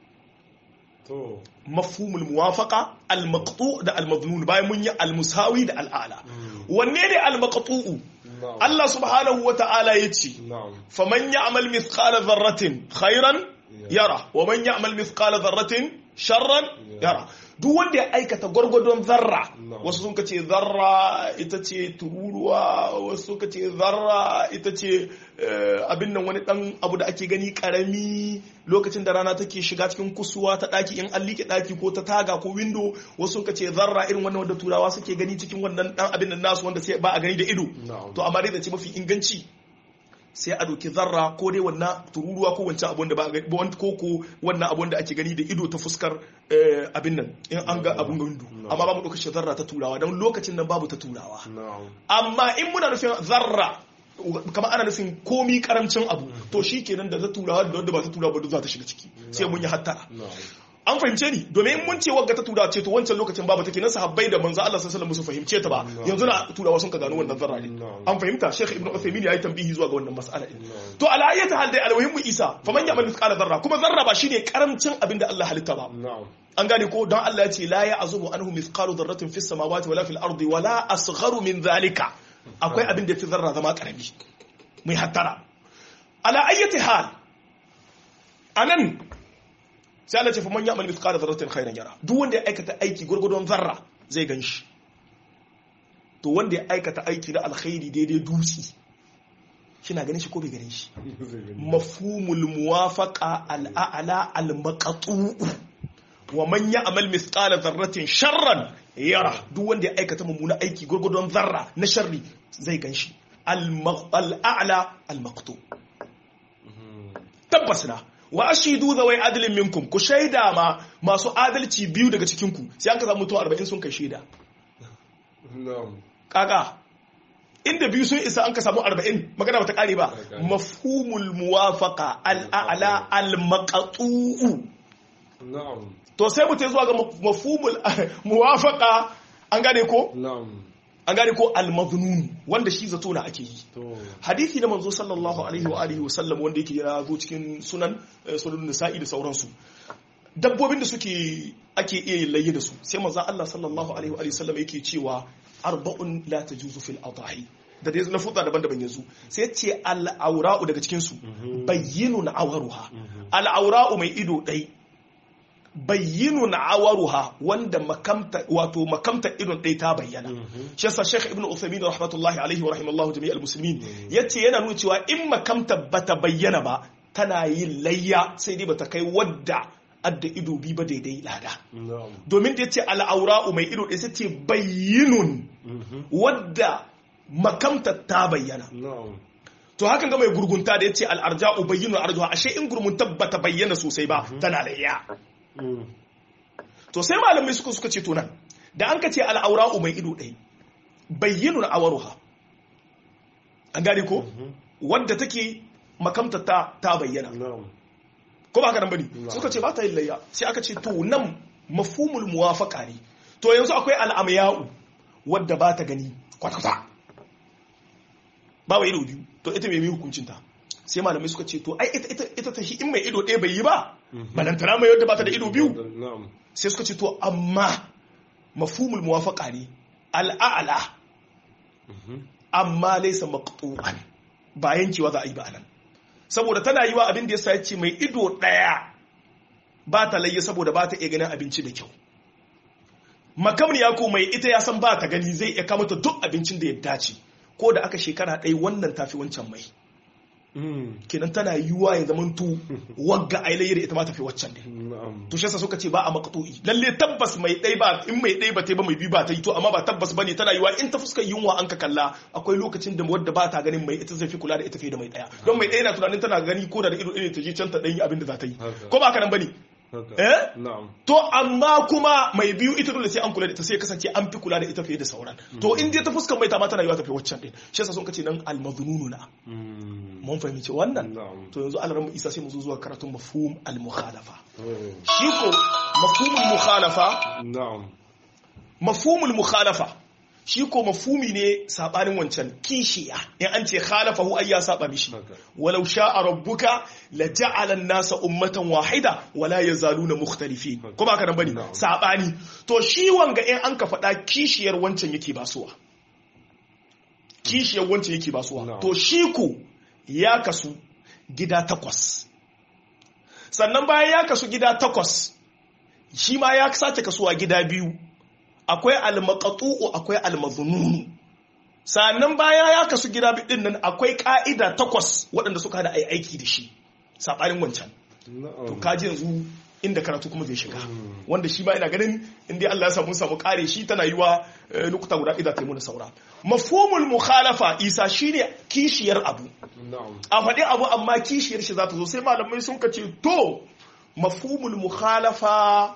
to mafhumul muwafaqa almaqtu da almaznun bayan mun yi almusawi da al'ala wanne ne almaqtu'u na'am Allah subhanahu wa ta'ala yace na'am faman ya'mal mithqala dharratin khairan yara wa man ya'mal mithqala dharratin sharran yara duk wanda ya aikata gwargwadon zarra No. wasu sun ce zarra ita ce tururuwa wasu suka ce zarra ita ce eh, abin nan wani dan abu da ake gani karami lokacin da rana take shiga cikin kusuwa ta daki in an liƙe daki ko ta taga ko window wasu suka ce zarra irin wannan wanda turawa suke gani cikin wannan dan abin nan nasu wanda sai ba a gani da ido na'am to amma dai da ce mafi inganci sai a doki zarra ko dai wannan tururuwa ko wancan abun da ba a gani ba ko ko wannan abun da ake gani da ido ta fuskar eh, abin nan in an ga abun gandu amma ba mu ɗauka shi zarra ta turawa don lokacin nan babu ta turawa na'am amma in muna nufin zarra kamar ana nufin komi karamcin abu to shi kenan da ta turawa da wanda ba ta turawa ba duk za ta shiga ciki sai mun yi hattara na'am an fahimce ni domin in mun ce wagga ta turawa ce to wancan lokacin babu take nan sahabbai da manzo Allah sallallahu alaihi wasallam su fahimce ta ba yanzu na turawa sun ka gano wannan zarra ne Na'am. an fahimta Sheikh Ibn Uthaymeen ya yi tambihi zuwa ga wannan mas'ala din Na'am. to ala ayyati hal dai almuhimmu Isa faman ya'mal mithqala zarra kuma zarra ba shine karamcin abin da Allah halitta ba na'am an gane ko don Allah ya ce la ya'zubu anhu mithqalu dharratin fis samawati wala fil ardi wala asgharu min zalika akwai abin da fi zarra zama karami mai hattara ala ayyati hal anan sai Allah ce fa man ya'mal mithqala dharratin khairan yara duk wanda ya aikata aiki gurgudun zarra zai ganshi to wanda ya aikata aiki na alkhairi daidai dutsi kina ganin shi ko bai ganin shi mafhumul muwafaqa al'a'la al-maqtu'u wa man ya'mal mithqala dharratin sharran yara duk wanda ya aikata mummuna aiki gurgudun zarra na sharri zai ganshi al-a'la al-maqtu tabbas na wa ashidu zawai adlin minkum ku shaida ma masu adalci biyu daga cikin ku sai an ka samu mutum 40 sun kai shaida na'am kaka inda biyu sun isa an ka samu 40 magana bata kare ba mafhumul muwafaqa al-a'la al-maqtu'u na'am to sai mutum zuwa ga mafhumul muwafaqa an gane ko na'am an gane ko al-madhnun wanda shi zato na ake yi to hadisi na manzo sallallahu alaihi wa alihi wa sallam wanda yake ya zo cikin sunan eh, sunan nisa'i da sauransu dabbobin da suke ake iya yin layye da su sai manzo Allah sallallahu alaihi wa alihi wa sallam yake cewa arba'un la tajuzu fil adahi da dai na fuda daban-daban yanzu sai ya ce al-aura'u daga cikin su bayyinun awaruha al-aura'u mai ido dai bayyinun awaruha wanda makamta wato makamta idon ɗaya ta bayyana shi yasa Sheikh Ibn Uthaymeen rahmatullahi alaihi wa rahimallahu jami'al muslimin yace yana nuna cewa in makamta bata bayyana ba tana yin layya sai dai bata kai wadda adda ido bi ba daidai lada na'am domin da yace al'aura'u mai ido ɗaya sai ce bayyinun wadda makamta ta bayyana na'am to hakan ga mai gurgunta da yace al'arja'u bayyinun arjuha ashe in gurgunta bata bayyana sosai ba tana layya to sai malamai suka suka ce to nan da an ka ce al'aura'u mai ido ɗai bayyinun awaruha an gane ko wadda take makamta ta ta bayyana na'am ko ba haka nan bane Na'am. suka ce ba ta yin layya sai aka ce to nan mafhumul muwafaqa ne to yanzu akwai al'amya'u wadda ba ta gani kwata-kwata ba wa ido biyu to ita mai hukuncin ta sai malamai suka ce to ai ita ita ita ta in mai ido ɗaya bai yi ba balantana mai wadda ba ta da ido biyu na'am sai suka ce to amma mafhumul muwafaqa ne al'a'la amma laysa maqtu'an ba yankewa za a yi ba anan saboda tana yi wa abin da yasa yace mai ido daya ba ta layya saboda ba ta iya ganin abinci da kyau makamniya ko mai ita ya san ba ta gani zai iya kamata duk abincin da ya dace ko da aka shekara ɗaya wannan tafi wancan mai kenan tana yiwuwa ya zamanto wagga ailayi da ita ma tafi waccan ne na'am to shi yasa suka ce ba a maqtu'i lalle tabbas mai dai ba in mai dai ba ta yi ba mai bi ba ta yi to amma ba tabbas bane tana yiwa in ta fuskar yunwa an ka kalla akwai lokacin da wadda ba ta ganin mai ita zai fi kula da ita fiye da mai daya don mai daya na tunanin tana gani ko da da ido irin ta je can ta dan yi abin da za ta yi Haka. ko ba haka nan bane haka eh na'am to amma kuma mai biyu ita dole sai an kula da ita sai ya kasance an fi kula da ita fiye da sauran to in dai ta fuskar mai ta ma tana yiwa tafi waccan din shi yasa sun kace nan al-madhununa Mm. mun fahimci wannan na'am to yanzu alaran isa sai mu zo zuwa karatun mafhum al-mukhalafa Mm. shi ko mafhumul mukhalafa na'am mafhumul mukhalafa shi ko mafhumi ne sabanin wancan kishiya in an ce khalafahu ay ya saba mishi haka walau sha'a rabbuka la ja'ala an-nasa ummatan wahida wala yazaluna mukhtalifin ko ba ka nan bane Na'am. sabani to shi wanga in an ka faɗa kishiyar wancan yake basuwa kishiyar wancan yake basuwa Na'am. to shi ko ya kasu gida takwas sannan bayan ya kasu gida takwas shi ma ya sace kasuwa gida biyu akwai almaqatu'u akwai almazununu sannan baya ya kasu gida biyu din nan akwai ka'ida takwas waɗanda suka hada ai aiki da shi sabanin wancan to na'am kaji yanzu inda karatu kuma zai shiga Mm. wanda shi ma ina ganin inda Allah ya samu samu kare shi tana yiwa eh, lokuta guda idan ta yi mana saura mafhumul mukhalafa isa shine kishiyar abu na'am a faɗi abu amma kishiyar shi za ta zo sai malamai sun ka ce to mafhumul mukhalafa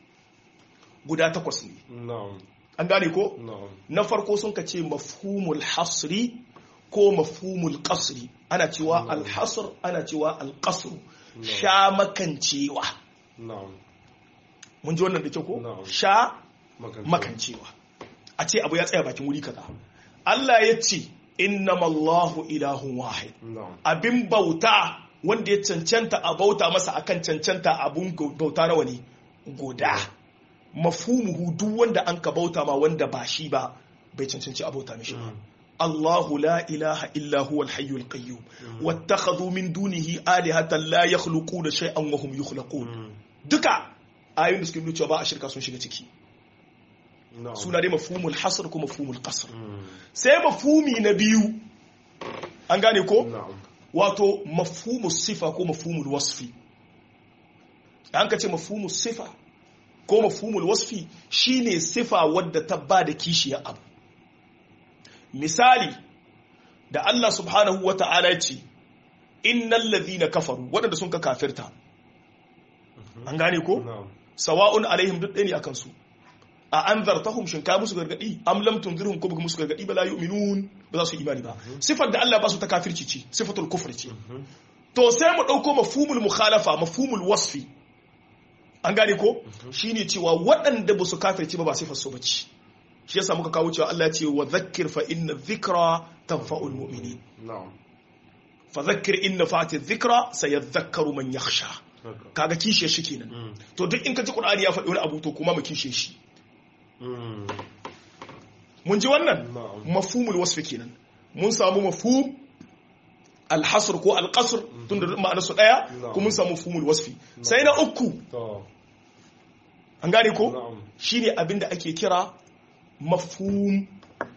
guda takwas ne na'am an gane ko na'am na farko sun ka ce mafhumul hasri ko mafhumul qasri ana cewa alhasr ana cewa alqasr sha makancewa na'am mun ji wannan da kyau ko Na'am. sha Makancewa. makancewa a ce abu ya tsaya bakin wuri kaza Allah ya ce innamallahu ilahun wahid na'am abin bauta wanda ya cancanta a bauta masa akan cancanta abun bauta nawa ne guda mafhumuhu duk wanda an ka bauta ma wanda ba shi ba bai cancanci a bauta mishi ba الله لا إله إلا هو الحي القيوم واتخذوا من دونه آلهة لا يخلقون شيئا وهم يخلقون duka ayoyin da suke nuna cewa ba a shirka sun shiga ciki na'am suna dai mafhumul hasr ko mafhumul qasr Mm. sai mafhumi na biyu an gane ko na'am wato mafhumus sifa ko mafhumul wasfi an ka ce mafhumus sifa ko mafhumul wasfi shine sifa wadda ta ba da kishiyar abu misali da Allah subhanahu wa ta'ala ya ce innal ladhina kafaru waɗanda sun ka kafirta an gane ko na'am sawa'un alaihim duk ɗaya ne akan su a an zartahum shin ka musu gargadi am lam tunzirhum ko baka musu gargadi ba la yu'minun ba za su yi imani ba sifar da Allah ba su ta kafirci ce sifatul kufr ce to sai mu dauko mafhumul mukhalafa mafhumul wasfi an gane ko shine cewa waɗanda ba su kafirci ba ba sifar su bace shi yasa muka kawo cewa Allah ya ce wa dhakkir fa inna dhikra tanfa'ul mu'minin na'am fa dhakkir inna fa'ati dhikra sayadhakkaru man yakhsha haka kaga kishiyar shi kenan Mm. to duk in ka ji Qur'ani ya faɗi wani abu to kuma mu kishe shi Mm. mun ji wannan na'am mafhumul wasfi kenan mun samu mafhum alhasr ko alqasr tun da ma'anar su daya Na'am. kuma mun samu mafhumul wasfi sai na uku to an gane ko na'am shine abin da ake kira mafhum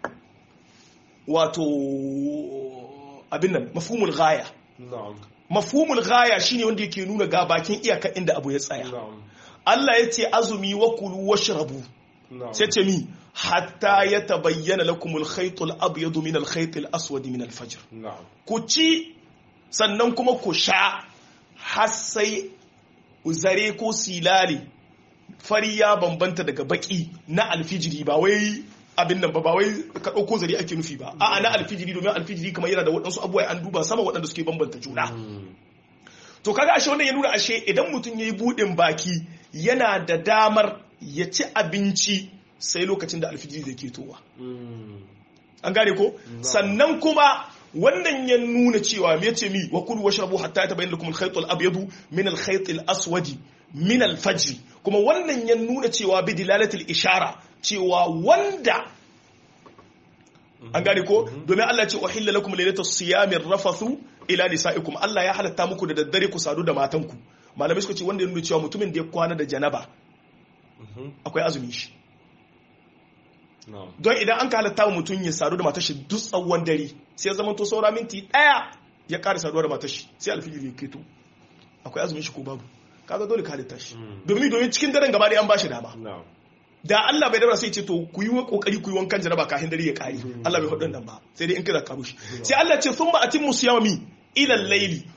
wato abin nan mafhumul ghaya na'am mafhumul ghaya shine wanda yake nuna ga bakin iyaka inda abu ya tsaya na'am Allah ya ce azumi wa kulu washrabu na'am sai ce mi hatta ya tabayyana lakumul khaytul abyadu min al khaytil aswad min al fajr na'am ku ci sannan kuma ku sha har sai zare ko silali fari ya bambanta daga baki na alfijiri ba wai abin nan ba ba wai ka ɗauko zare ake nufi ba a'a na alfijiri domin alfijiri kamar yana da waɗansu abubuwa an duba sama waɗanda suke bambanta juna Mm. to kaga ashe wannan ya nuna ashe idan mutum yayi buɗin baki yana da damar ya ci abinci sai lokacin da alfijiri da ke towa Mm. an gane ko sannan kuma wannan ya nuna cewa me yace mi wa kulu washrabu hatta yatabayyana lakum al-khayt al-abyadu min al-khayt al-aswadi min al-fajr kuma wannan ya nuna cewa bi dilalatil ishara cewa wanda an gane ko domin Allah ya ce uhilla lakum laylatus siyamir rafathu ila nisaikum Allah ya halatta muku da daddare ku sadu da matanku malamai suka ce wanda ya nuna cewa mutumin da ya kwana da janaba Mhm. akwai azumin shi na'am don idan an ka halatta wa mutum ya sadu da matar shi duk tsawon dare sai ya zama to saura minti ɗaya ya ƙara saduwa da matar shi sai alfijir ya keto akwai azumin shi ko babu kaga dole ka halitta shi Mm. domin domin cikin daren gaba da an bashi dama na'am da Allah bai dabara sai ce to ku yi wa kokari ku yi wankan jaraba kafin dare ya kare Allah bai faɗin nan ba sai dai in kada ka rushe sai Allah ce thumma atimmu siyama mi ila al-layli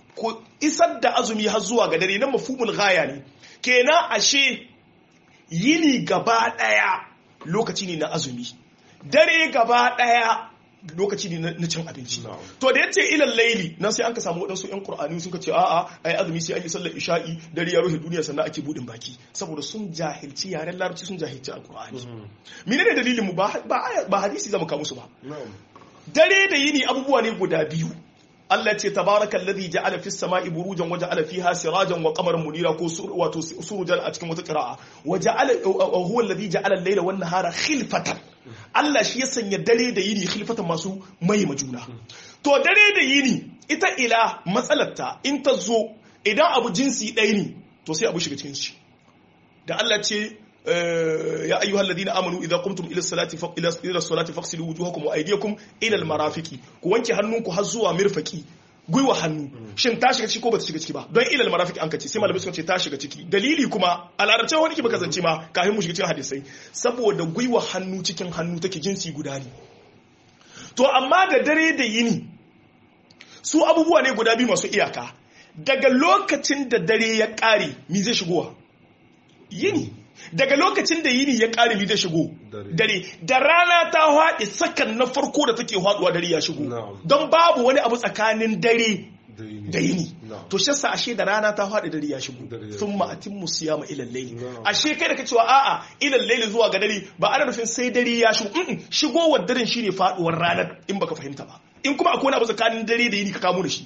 ku isar da azumi har zuwa ga dare nan mafhumul ghaya ne kenan ashe yini gaba daya lokaci ne na azumi dare gaba daya lokaci ne na cin abinci Na'am. to da yace ilal laili nan sai an ka samu wadansu yan qur'ani suka ce a'a ai azumi sai an yi sallar isha'i dare ya rufe duniya sannan ake budin baki saboda sun jahilci yaren larabci sun jahilci alqur'ani menene dalilin mu ba ba aya- ba hadisi zamu kawo musu ba na'am dare da yini abubuwa ne guda biyu Allah ce tabarakal ladhi ja'ala fis sama'i burujan wa ja'ala fiha sirajan wa qamaran munira ko sur wato surujan a cikin wata qira'a wa ja'ala huwa alladhi ja'ala al-layla wan nahara khilfatan Allah shi ya sanya dare da yini khilfatan masu mai majuna to dare da yini ita ila matsalarta in ta zo idan abu jinsi ɗaya ne to sai abu shiga cikin shi da Allah ce eh, ya ayyuhal ladina amanu idza qumtum ila salati fa ila ila salati faghsilu wujuhakum wa aydiyakum ila al marafiqi ku wanke hannunku har zuwa mirfaqi gwiwa hannu shin ta shiga ciki ko bata shiga ciki ba don ila al marafiqi an kace sai malamai suka ce ta shiga ciki dalili kuma a larabce wani ki baka zance ma kafin mu shiga cikin hadisai saboda gwiwa hannu cikin hannu take jinsi guda ne to amma da dare da yini su abubuwa ne guda biyu masu iyaka daga lokacin da dare ya ƙare mi zai shigowa yini daga lokacin da yini ya ƙare mi zai shigo Dare. dare da rana ta haɗe sakan na farko da take haɗuwa dare ya shigo Na'am. don babu wani abu tsakanin dare da yini da yini Na'am. to shi yasa ashe da rana ta faɗi dare ya shigo Dare ya sun ma'atin musiyama ilal layli Na'am. ashe kai da ka cewa a'a ilal layli zuwa ga dare ba ana nufin sai dare ya shigo mm shigowar daren shine faduwar ranar in baka fahimta ba in kuma akwai wani abu tsakanin dare da yini ka kamo da shi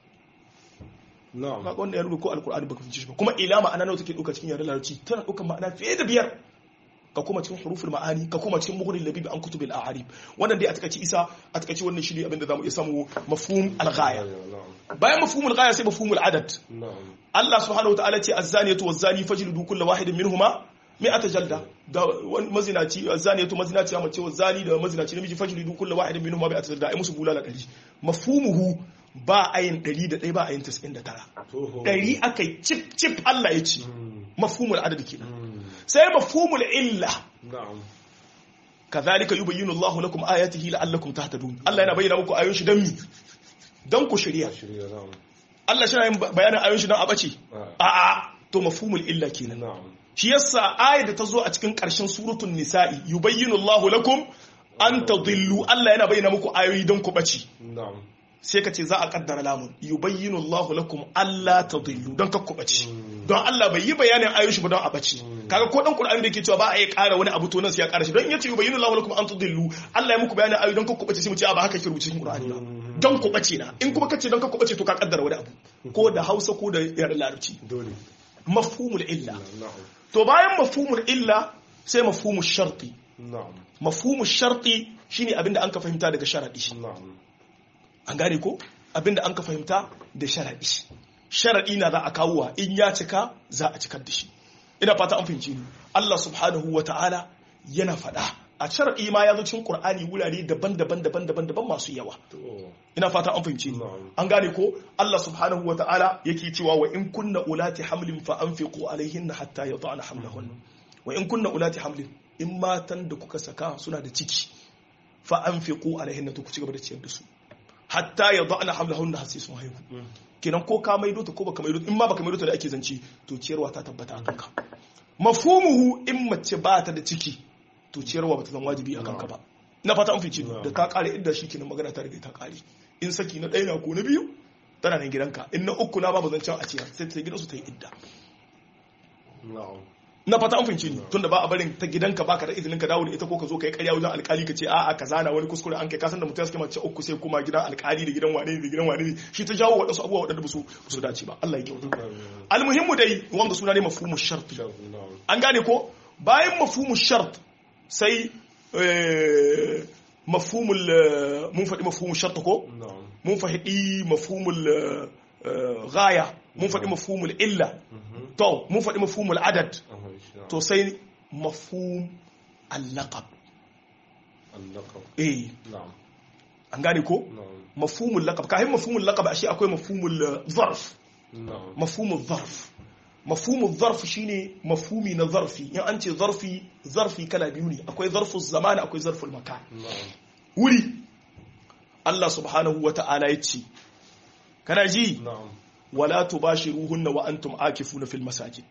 na'am kaga wanda ya rubuta ko alqur'ani baka fahimci shi ba kuma ila ma'ana nawa take dauka cikin yaren larabci tana dauka ma'ana fiye da biyar ka koma cikin huruful ma'ani ka koma cikin mughnil labibi an kutubil a'arib wannan dai a takaici isa a takaici wannan shi ne abin da zamu iya samu mafhum al-ghaya na'am bayan mafhumul ghaya sai mafhumul adad na'am Allah subhanahu wa ta'ala ce azzaniyatu wazzani fajlidu kullu wahidin minhuma mi'ata jalda da wani mazinaci azzaniyatu mazinaci mace wazzani da mazinaci namiji fajlidu kullu wahidin minhuma mi'ata jalda ai musu bulala 100 mafhumuhu ba ayin 101 ba ayin 99 toho 100 akai cip cip Allah ya ce Mm, mafhumul adad kenan mm, sai mafhumul illa na'am kadhalika yubayyinu Allahu lakum ayatihi la'allakum tahtadun Allah yana bayyana muku ayoyin shi dan mi dan ku shirya shirya na'am Allah shi yana yin bayanin ayoyin shi dan a bace Ah, a'a to mafhumul illa kenan na'am shi yasa ayar da ta zo a cikin ƙarshen suratul nisa'i yubayyinu Allahu lakum an tadillu Allah yana bayyana muku ayoyi don ku bace na'am sai ka ce za a kaddara lamun yubayyinu Allahu lakum alla tadillu don ka ku bace don Allah bai yi bayanin ayoyin shi ba don a bace kaga ko dan Qur'ani da yake cewa ba a yi ƙara wani abu to nan sai ya ƙara shi don in yace yubayyinu Allahu lakum an tadillu Allah ya muku bayanin ayoyi don ka ku bace sai mu ce a ba haka ke rubuce cikin Qur'ani ba don ku bace na in kuma kace don ka ku bace to ka kaddara wani abu ko da Hausa ko da yaren Larabci dole mafhumul illa na'am to bayan mafhumul illa sai mafhumul sharti na'am mafhumul sharti shine abinda an ka fahimta daga sharadi na'am an gane ko abinda an ka fahimta da sharadi sharadi na za a kawo in ya cika za a cikar da shi ina fata an fahimci ni Allah subhanahu wata'ala yana faɗa a sharadi ma ya zo cikin Qur'ani wurare daban-daban daban-daban daban masu yawa to ina fata an fahimci ni Na'am. an gane ko Allah subhanahu wata'ala yake cewa wa in kunna ulati hamlin fa anfiqu alaihinna hatta yad'ana hamlahunna wa in kunna ulati hamlin in matan da kuka saka suna da ciki fa anfiqu alaihinna to ku ci gaba da ciyar da su hatta yad'ana hamlahunna har sai sun haihu kenan ko ka maido ta ko baka maido in ma baka maido ta da ake zance to ciyarwa ta tabbata a kanka mafhumuhu in mace ba ta da ciki to ciyarwa ba ta zama wajibi a kanka ba na fata an fice da ta kare idda shi kenan magana ta riga ta kare in saki na ɗaya na ko na biyu tana nan gidanka in na uku na babu zancen a ciyar sai ta gidansu ta yi idda na'am na fata an fahimci ni tunda ba a barin ta gidanka baka da izinin ka dawo da ita ko ka zo ka yi ƙarya wajen alƙali ka ce a'a ka zana wani kuskure an kai ka san da mutum ya suke mace uku sai kuma gidan alƙali da gidan wane ne da gidan wane ne shi ta jawo waɗansu abubuwa waɗanda ba su ba su dace ba Allah ya kyauta almuhimmu dai wanda suna ne mafhumu sharti na'am an gane ko bayan mafhumu shart sai eh, mafhumul eh, mun faɗi mafhumu shart ko na'am mun faɗi mafhumul eh, eh, ghaya mun faɗi mafhumul illa mhm to mun faɗi mafhumul adad aha insha to sai mafhum al-laqab Allah eh na'am an gane ko na'am mafhumul laqab kai mafhumul laqab ashe akwai mafhumul eh, zarf na'am mafhumul zarf mafhumul zarf shine mafhumi na zarfi in an ce zarfi zarfi kala biyu ne akwai zarful zamani akwai zarful makan na'am wuri Allah subhanahu wa ta'ala ya ce kana ji na'am wala tubashiruhunna wa antum akifuna fil masajid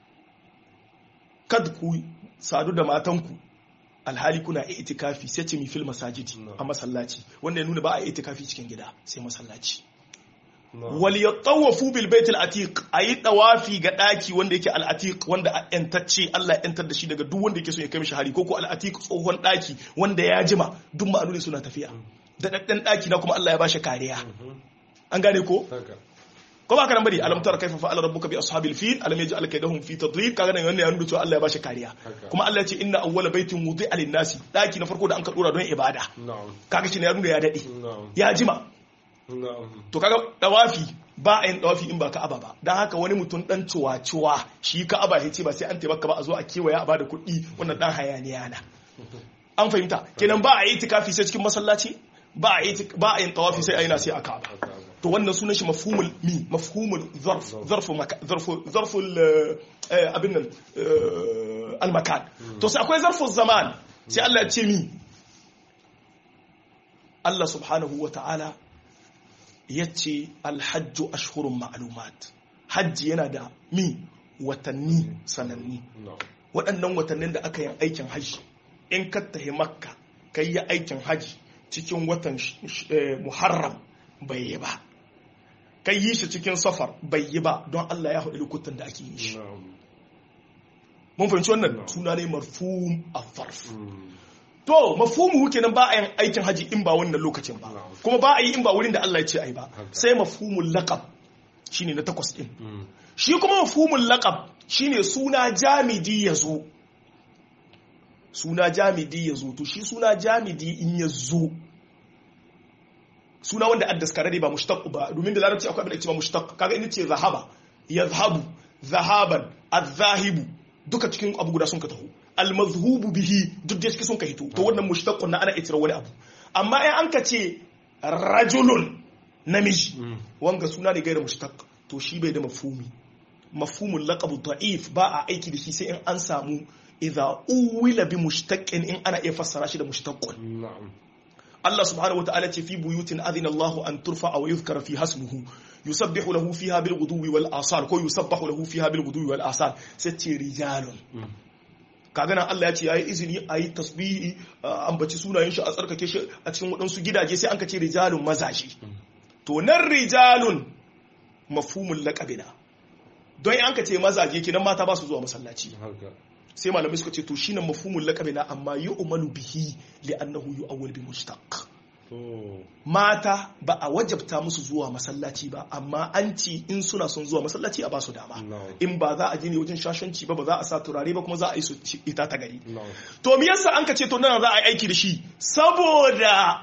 kad ku sadu da matanku alhali kuna itikafi sai ce mi fil masajid a masallaci wanda ya nuna ba a itikafi cikin gida sai masallaci wal yatawafu bil baitil atiq ayi tawafi ga daki wanda yake al atiq wanda a yantacce Allah ya yantar da shi daga duk wanda yake so ya kai mishi hari ko ko al atiq tsohon daki wanda ya jima duk ma'anoni suna tafiya da daddan daki na kuma Allah ya bashi kariya an gane ko ko ba karan bari alam tara kaifa fa'ala rabbuka bi ashabil fil alam yaj'al kaydahum fi tadlil kaga nan wannan ya nuna cewa Allah ya bashi kariya kuma Allah ya ce inna awwala baitin wudi'a lin nasi daki na farko da an ka dora don ibada kaga shi ne ya nuna ya dade ya jima to kaga dawafi ba a yin dawafi in ba ka'aba ba dan haka wani mutum dan ciwa-ciwa shi ka'aba ya ce ba sai an taimaka ba a zo a kewaya a bada kuɗi wannan dan hayaniya na an fahimta kenan ba a yi tikafi sai cikin masallaci ba a yi ba a yin tawafi sai a yi na sai a ka'aba to wannan sunan shi mafhumul mi mafhumul zarf zarfu zarfu zarful abin nan al makan to sai akwai zarful zaman sai Allah ya ce mi Allah subhanahu wa ta'ala ya ce alhajju ashhurun ma'lumat hajji yana da mi watanni sananni waɗannan watannin da aka yi aikin hajji in ka tahi makka ka yi aikin hajji cikin watan muharram bai yi ba ka yi shi cikin safar bai yi ba don Allah ya haɗu lokutan da ake yi shi mun fahimci wannan suna ne marfum a farf to mafhumu kenan ba a yin aikin haji in ba wannan lokacin ba kuma ba a yi in ba wurin da Allah ya ce ai ba sai mafhumul laqab shine na takwas din shi kuma mafhumul laqab shine suna jamidi yazo suna jamidi yazo to shi suna jamidi in yazo suna wanda addaskare ba mushtaq ba domin da larabci akwai abin da ake cewa mushtaq kaga in ce zahaba yazhabu zahaban adh-dhahibu duka cikin abu guda sun ka taho almazhubu bihi duk da sun ka hito to wannan mushtaqqun na ana itira wani abu amma in an ka ce rajulun namiji wanga suna ne gaira mushtaq to shi bai da mafhumi mafhumul laqab da'if ba a aiki da shi sai in an samu idza uwila bi mushtaqin in ana iya fassara shi da mushtaqqun Allah subhanahu wata'ala ce fi buyutin adina Allah an turfa wa yuzkara fi hasmuhu yusabbihu lahu fiha bil ghuduwi wal asar ko yusabbahu lahu fiha bil ghuduwi wal asar sai ce rijalun kaga nan Allah ya ce yayi izini ayi tasbihi ambaci sunayen shi a tsarkake shi a cikin wadansu gidaje sai an ka ce rijalun mazaji to nan rijalun mafhumul laqabina don an ka ce mazaje kenan mata ba su zuwa masallaci sai malamai suka ce to shine mafhumul laqabina amma yu'malu bihi li'annahu yu'awwal bi mushtaq mata ba a wajabta musu zuwa masallaci ba amma an ci in suna son zuwa masallaci a ba su dama in ba za a je ne wajen shashanci ba ba za a sa turare ba kuma za a yi su ita ta gari to me yasa an ka ce to nan za a yi aiki da shi saboda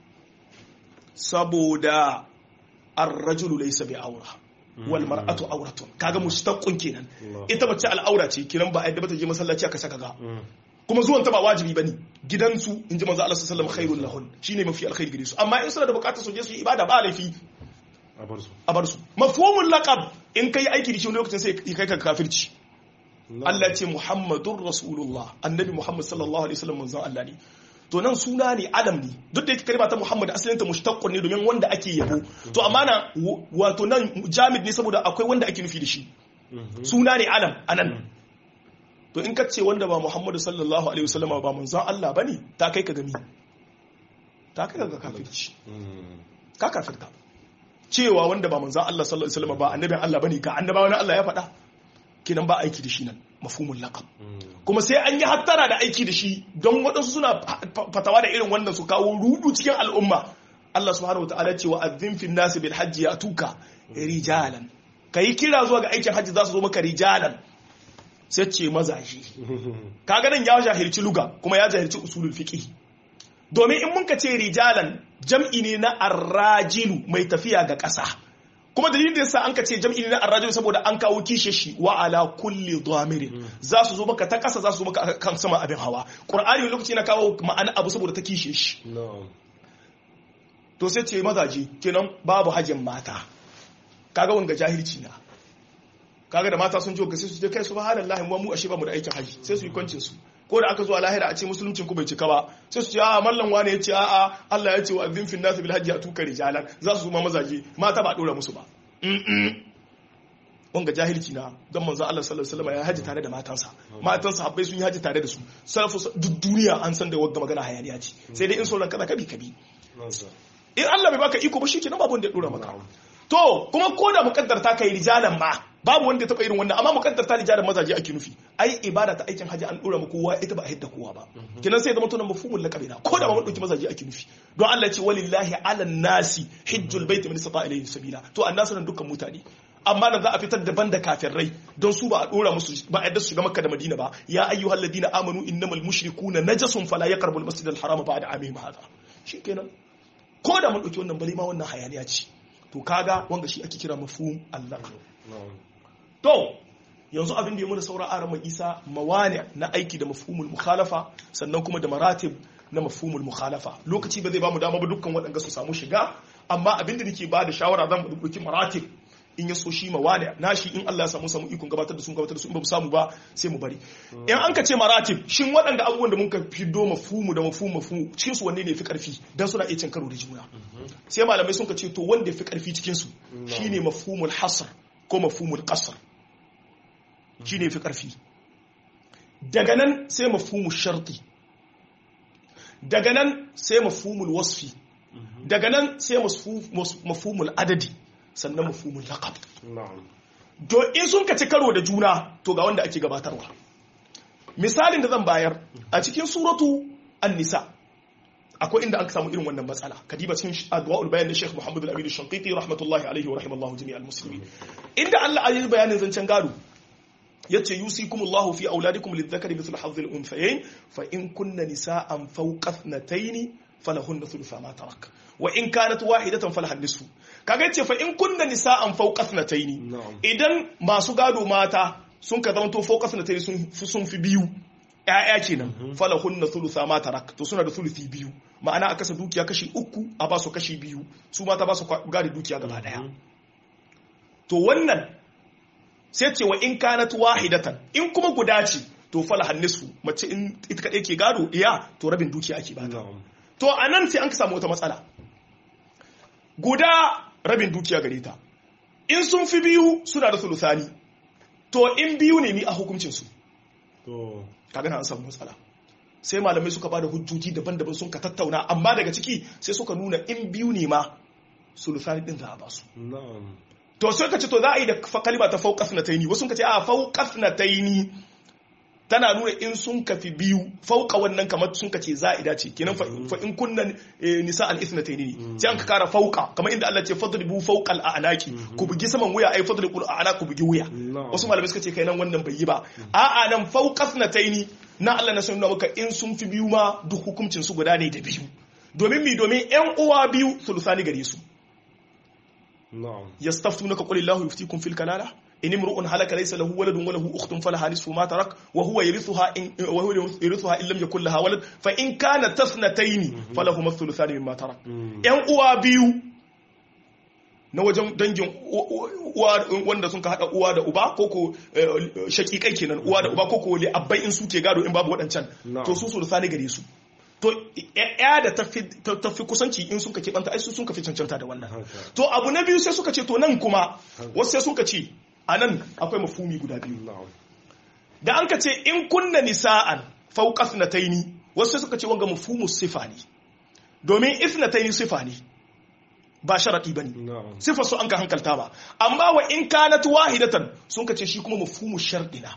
saboda ar-rajulu laysa bi awra wal mar'atu awratun kaga mustaqqun kenan ita mace al'aura ce kiran ba a yadda ba ta je masallaci aka saka ga kuma zuwan ta ba wajibi bane gidansu in ji manzo Allah sallallahu alaihi wasallam khairul lahun shine mafi alkhairi gare su amma in suna da bukatar su je su yi ibada ba laifi a bar su a bar su mafhumul laqab in kai aiki da shi lokacin sai kai ka kafirci Allah ce Muhammadur Rasulullah annabi Muhammad sallallahu alaihi wasallam manzon Allah ne to nan suna ne adam ne duk da yake kalma ta Muhammad asalin ta mushtaqqun ne domin wanda ake yabo to amma na wato nan jamid ne saboda akwai wanda ake nufi da shi suna ne alam anan to in ka ce wanda ba Muhammadu sallallahu alaihi wasallam ba manzon Allah bane ta kai ka gami ta kai ka kafirci ka kafirta cewa wanda ba manzon Allah sallallahu alaihi wasallam ba annabin Allah bane ka annabawa na Allah ya faɗa kinan ba aiki da shi nan mafhumul laqab kuma sai an yi hattara da aiki da shi don waɗansu suna fatawa da irin wannan su kawo rudu cikin al'umma Allah subhanahu wa ta'ala ce wa azzin fin nasi bil hajji ya tuka rijalan kai kira zuwa ga aikin hajji za su zo maka rijalan sai ce mazaje kaga nan ya jahilci luga kuma ya jahilci usulul fiqh domin in mun ka ce rijalan jam'i ne na arrajilu mai tafiya ga ƙasa kuma dalilin da yasa an ka ce jam'i ne na arrajilu saboda an kawo kishe shi wa ala kulli dhamirin za su zo maka ta ƙasa za su zo maka kan sama abin hawa qur'ani lokaci na kawo ma'ana abu saboda ta kishe shi to sai ce mazaje kenan babu hajjin mata kaga wanga jahilci na kaga da mata sun ji ga sai su je kai subhanallahi mu mu ashe ba mu da aikin haji sai su yi kwancin su ko da aka zo a lahira a ce musuluncin ku bai cika ba sai su ce a mallan wane ya ce a a Allah ya ce wa azin fin nasu bil hajji atuka rijalan za su zuma mazaje mata ba dora musu ba wanga jahilci na don manzo Allah sallallahu alaihi wasallam ya haji tare da matansa matansa habbai sun yi haji tare da su salafu duk duniya an san da wagga magana hayaniya ce sai dai in sauran kaza kabi kabi in Allah bai baka iko ba shikenan babu wanda ya dora maka to kuma ko da mukaddar ta kai rijalan ma babu wanda ya taba irin wannan amma mukaddar ta rijalan mazaje ake nufi ai ibada ta aikin haji an dora mu kowa ita ba a hidda kowa ba kenan sai zama tunan mafhumul laqabi na ko da ba mun dauki mazaje ake nufi don Allah ya ce walillahi ala nasi hajjul baiti man istata ilayhi sabila to annasu nan dukkan mutane amma nan za a fitar daban da kafirai don su ba a dora musu ba a yadda su shiga makka da madina ba ya ayyuhal ladina amanu innamal mushrikuna najasun fala yaqrabu al masjid al harama ba'da amihim hada shikenan ko da mun dauki wannan bari ma wannan hayaniya ce to kaga wanga shi ake kira mafhum Allah to yanzu abin da ya muna saura a ramar isa mawani na aiki da mafhumul mukhalafa sannan kuma da maratib na mafhumul mukhalafa lokaci ba zai ba mu dama ba dukkan waɗanda su samu shiga amma abin da nake ba da shawara zan mu dauki maratib in ya so shi mawani na shi in Allah ya samu samu ikon gabatar da su gabatar da su in ba mu samu ba sai mu bari in an ka ce maratib shin waɗanda abubuwan da muka fiddo mafhumu da mafhumu mafhumu cikin su wanne ne fi karfi dan suna iya cin karo da juna sai malamai sun ka ce to wanda ya fi karfi cikin su shine mafhumul hasr ko mafhumul qasr shine fi karfi daga nan sai mafhumul sharti daga nan sai mafhumul wasfi daga nan sai mafhumul adadi sannan mafhumul laqab to in sun kaci karo da juna to ga wanda ake gabatarwa misalin da zan bayar a cikin suratu an-nisa akwai inda an samu irin wannan matsala kadiba cikin adwa'ul bayan da Sheikh Muhammad al-Amin al-Shanqiti rahmatullahi alaihi wa rahimallahu jami'al muslimin inda Allah ayi bayanin zancen gado yace yusikumullahu fi auladikum lidhakari mithlu hadhi al-unthayayn fa in kunna nisa'an fawqa ithnatayn falahunna thulutha ma tarak wa in kanat wahidatan falaha nisfu kaga yace fa in kunna nisa'an fawqa ithnatayn idan masu gado mata sun ka zama to fawqa ithnatayn sun sun fi biyu ƴaƴa kenan falahunna thulutha ma tarak to suna da thuluthi biyu ma'ana a kasa dukiya kashi uku a ba su kashi biyu su mata ba su gadi dukiya gaba daya to wannan sai ce wa in kanat wahidatan in kuma guda ce to falaha nisfu mace in ita kadai ke gado iya to rabin dukiya ake bata to anan sai an ka samu wata matsala guda rabin dukiya gare ta in sun fi biyu suna da sulusani to in biyu ne ni a hukuncin su kaga na an samu matsala sai malamai suka bada hujjoji daban-daban sun ka tattauna amma daga ciki sai suka nuna in biyu ne ma sulusani din za a ba su to sai ka ce to za a yi da kalima ta fauqas na taini wasu ka ce a fauqas na taini tana nuna in sun kafi biyu fauka wannan kamar sun kace za'ida ce kenan fa in kunna nisa al ithnatayn ne sai an ka kara fauka kamar inda Allah ce fadribu fawqa al a'naqi ku bugi saman wuya ai fadribu al a'naq ku bugi wuya wasu malamai suka ce kai nan wannan bai yi ba a'a nan fauqas nataini na Allah na sanar maka in sun fi biyu ma duk hukuncin su guda ne da biyu domin mi domin yan uwa biyu sulusani gare su yastaftunaka qul illahu yuftikum fil kalala in imru'un halaka laysa lahu waladun wa lahu ukhtun falaha nisfu ma tarak wa huwa yarithuha in wa huwa yarithuha in lam yakul laha walad fa in kanat tasnatayn falahu thuluthani mimma tarak yan uwa biyu na wajen dangin uwa wanda sun ka hada uwa da uba ko ko shakikai kenan uwa da uba ko ko li abbai in suke gado in babu wadancan to su thuluthani gare su to ya da tafi kusanci in suka keɓanta ai su sun fi cancanta da wannan to abu na biyu sai suka ce to nan kuma wasu sai suka ce a nan akwai mafumi guda biyu da an ka ce in kunna nisa'an fauqas na taini wasu sai suka ce wanga mafhumu sifa ne domin isnataini sifa ne ba sharadi bane sifa su an ka hankalta ba amma wa in kanat wahidatan sun ka ce shi kuma mafhumu shardina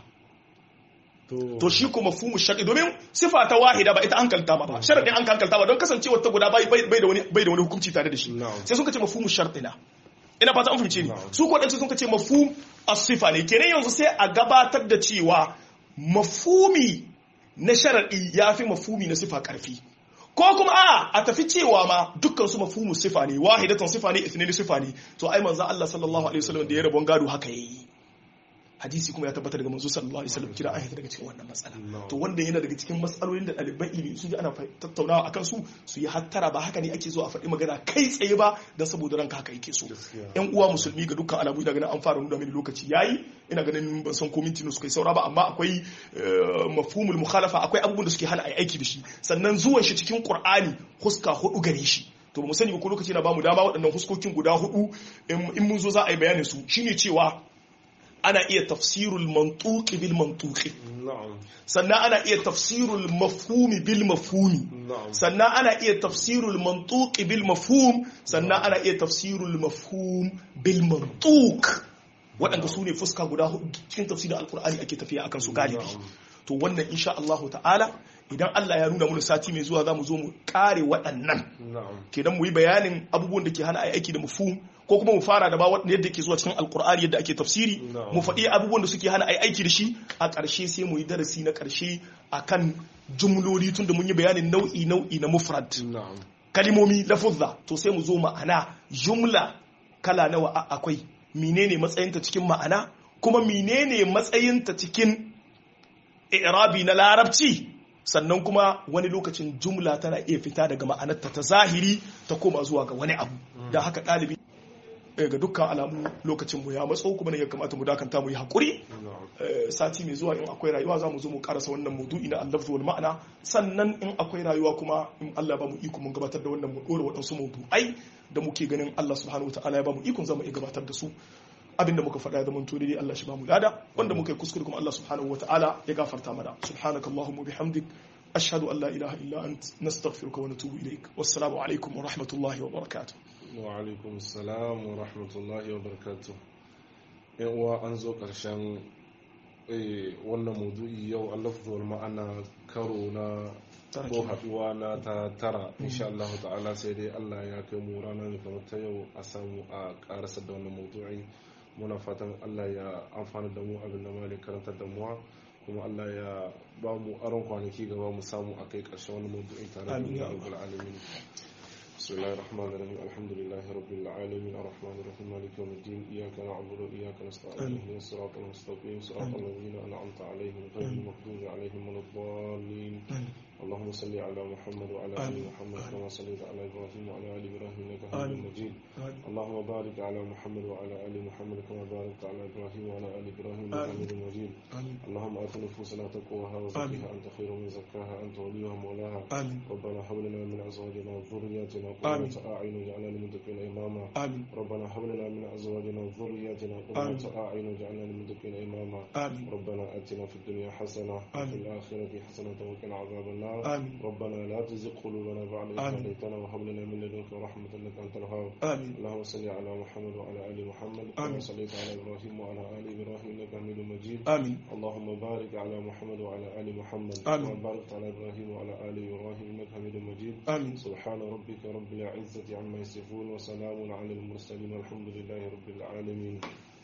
to shi kuma mafhumu shar'i domin sifa ta wahida ba ita an kalta ba sharadin an kalta ba don kasancewa ta guda bai da wani bai da wani hukunci tare da shi sai sun kace mafhumu shar'ina ina fata an fahimce ni su ko dan sun kace mafhum as-sifa ne kenan yanzu sai a gabatar da cewa mafhumi na sharadi yafi mafhumi na sifa karfi ko kuma a a tafi cewa ma dukkan su mafhumu sifa ne wahidatan sifa ne ithnaini sifa ne to ai manzo Allah sallallahu alaihi wasallam da ya rabon gado haka yayi hadisi kuma ya tabbatar daga manzo sallallahu alaihi wasallam kira an daga cikin wannan matsala to wanda yana daga cikin matsalolin da ɗaliban ilimi sun ji ana tattaunawa akan su su yi hattara ba haka ne ake zo a faɗi magana kai tsaye ba dan saboda ranka haka yake so yan uwa musulmi ga dukkan alamu ina ganin an fara nuna mini lokaci yayi ina ganin ban san ko minti suka yi saura ba amma akwai mafhumul mukhalafa akwai abubuwan da suke hana ai aiki da shi sannan zuwan shi cikin qur'ani huska hudu gare shi to mu sani ba ko lokaci na bamu dama waɗannan huskokin guda hudu in mun zo za a yi bayanin su shine cewa ana iya tafsirul mantuqi bil mantuqi sannan ana iya tafsirul mafhumi bil mafhumi sannan ana iya tafsirul mantuqi bil mafhum sannan ana iya tafsirul mafhum bil mantuq waɗanda su ne fuska guda hudu cikin tafsirin alkur'ani ake tafiya akan su galibi to wannan insha Allah ta'ala idan Allah ya nuna mana sati mai zuwa za mu zo mu kare waɗannan kenan mu yi bayanin abubuwan da ke hana ai aiki da mafhum ko kuma mu fara da ba yadda ke zuwa cikin alkur'ani yadda ake tafsiri mu faɗi abubuwan da suke hana ai aiki da shi a ƙarshe sai mu yi darasi na ƙarshe akan jumloli tun da mun yi bayanin nau'i nau'i na mufrad kalimomi lafuzza to sai mu zo ma'ana jumla kala nawa akwai menene matsayinta cikin ma'ana kuma menene matsayinta cikin irabi na larabci sannan kuma wani lokacin jumla tana iya fita daga ma'anarta ta zahiri ta koma zuwa ga wani abu da haka ɗalibi ga dukkan alamu lokacin mu ya matso kuma ne ya kamata mu dakanta mu yi hakuri sati mai zuwa in akwai rayuwa za mu zo mu karasa wannan maudu'i na allafzu wal ma'ana sannan in akwai rayuwa kuma in Allah ba mu iko mun gabatar da wannan mu dora waɗansu maudu'ai da muke ganin Allah subhanahu wataala ya ba mu ikon zama iya gabatar da su abinda muka faɗa da mun to dai Allah shi ba mu lada wanda muka yi kuskure kuma Allah subhanahu wataala ya gafarta mana subhanakallahumma bihamdik ashhadu an la ilaha illa ant nastaghfiruka wa natubu ilaik wassalamu alaikum wa rahmatullahi wa barakatuh wa alaikum salam wa rahmatullahi wa barakatuh yan uwa an zo karshen wannan maudu'i yau allafzuwar ma'ana karo na ko haduwa na ta tara insha Allah ta'ala sai dai Allah ya kai mu rana ne kamar ta yau a samu a karasar da wannan maudu'i muna fatan Allah ya amfana da mu abin da malik karantar da mu kuma Allah ya ba mu aron kwanaki gaba mu samu a kai karshen wannan maudu'i tare da rabbul alamin بسم الله الرحمن الرحيم الحمد لله رب العالمين الرحمن الرحيم مالك يوم الدين إياك نعبد وإياك نستعين اهدنا الصراط المستقيم صراط الذين أنعمت عليهم غير المغضوب عليهم ولا الضالين اللهم صل على محمد وعلى ال محمد كما صليت على ابراهيم وعلى ال ابراهيم انك حميد مجيد اللهم بارك على محمد وعلى ال محمد كما باركت على ابراهيم وعلى ال ابراهيم انك حميد مجيد اللهم ات نفوسنا تقواها وزكها انت خير من زكاها انت وليها مولاها ربنا هب لنا من ازواجنا وذرياتنا قرة اعين واجعلنا للمتقين اماما ربنا هب لنا من ازواجنا وذرياتنا قرة اعين واجعلنا للمتقين اماما ربنا اتنا في الدنيا حسنه وفي الاخره حسنه وقنا عذاب النار آمين. ربنا لا تزغ قلوبنا بعد إذ آمين. هديتنا وهب لنا من لدنك رحمة إنك أنت الوهاب آمين اللهم صل على محمد وعلى آل محمد كما آمين. صليت على إبراهيم وعلى آل إبراهيم إنك حميد مجيد آمين اللهم بارك على محمد وعلى آل محمد آمين. كما باركت على إبراهيم وعلى آل إبراهيم إنك حميد مجيد آمين سبحان ربك رب العزة عما يصفون وسلام على المرسلين والحمد لله رب العالمين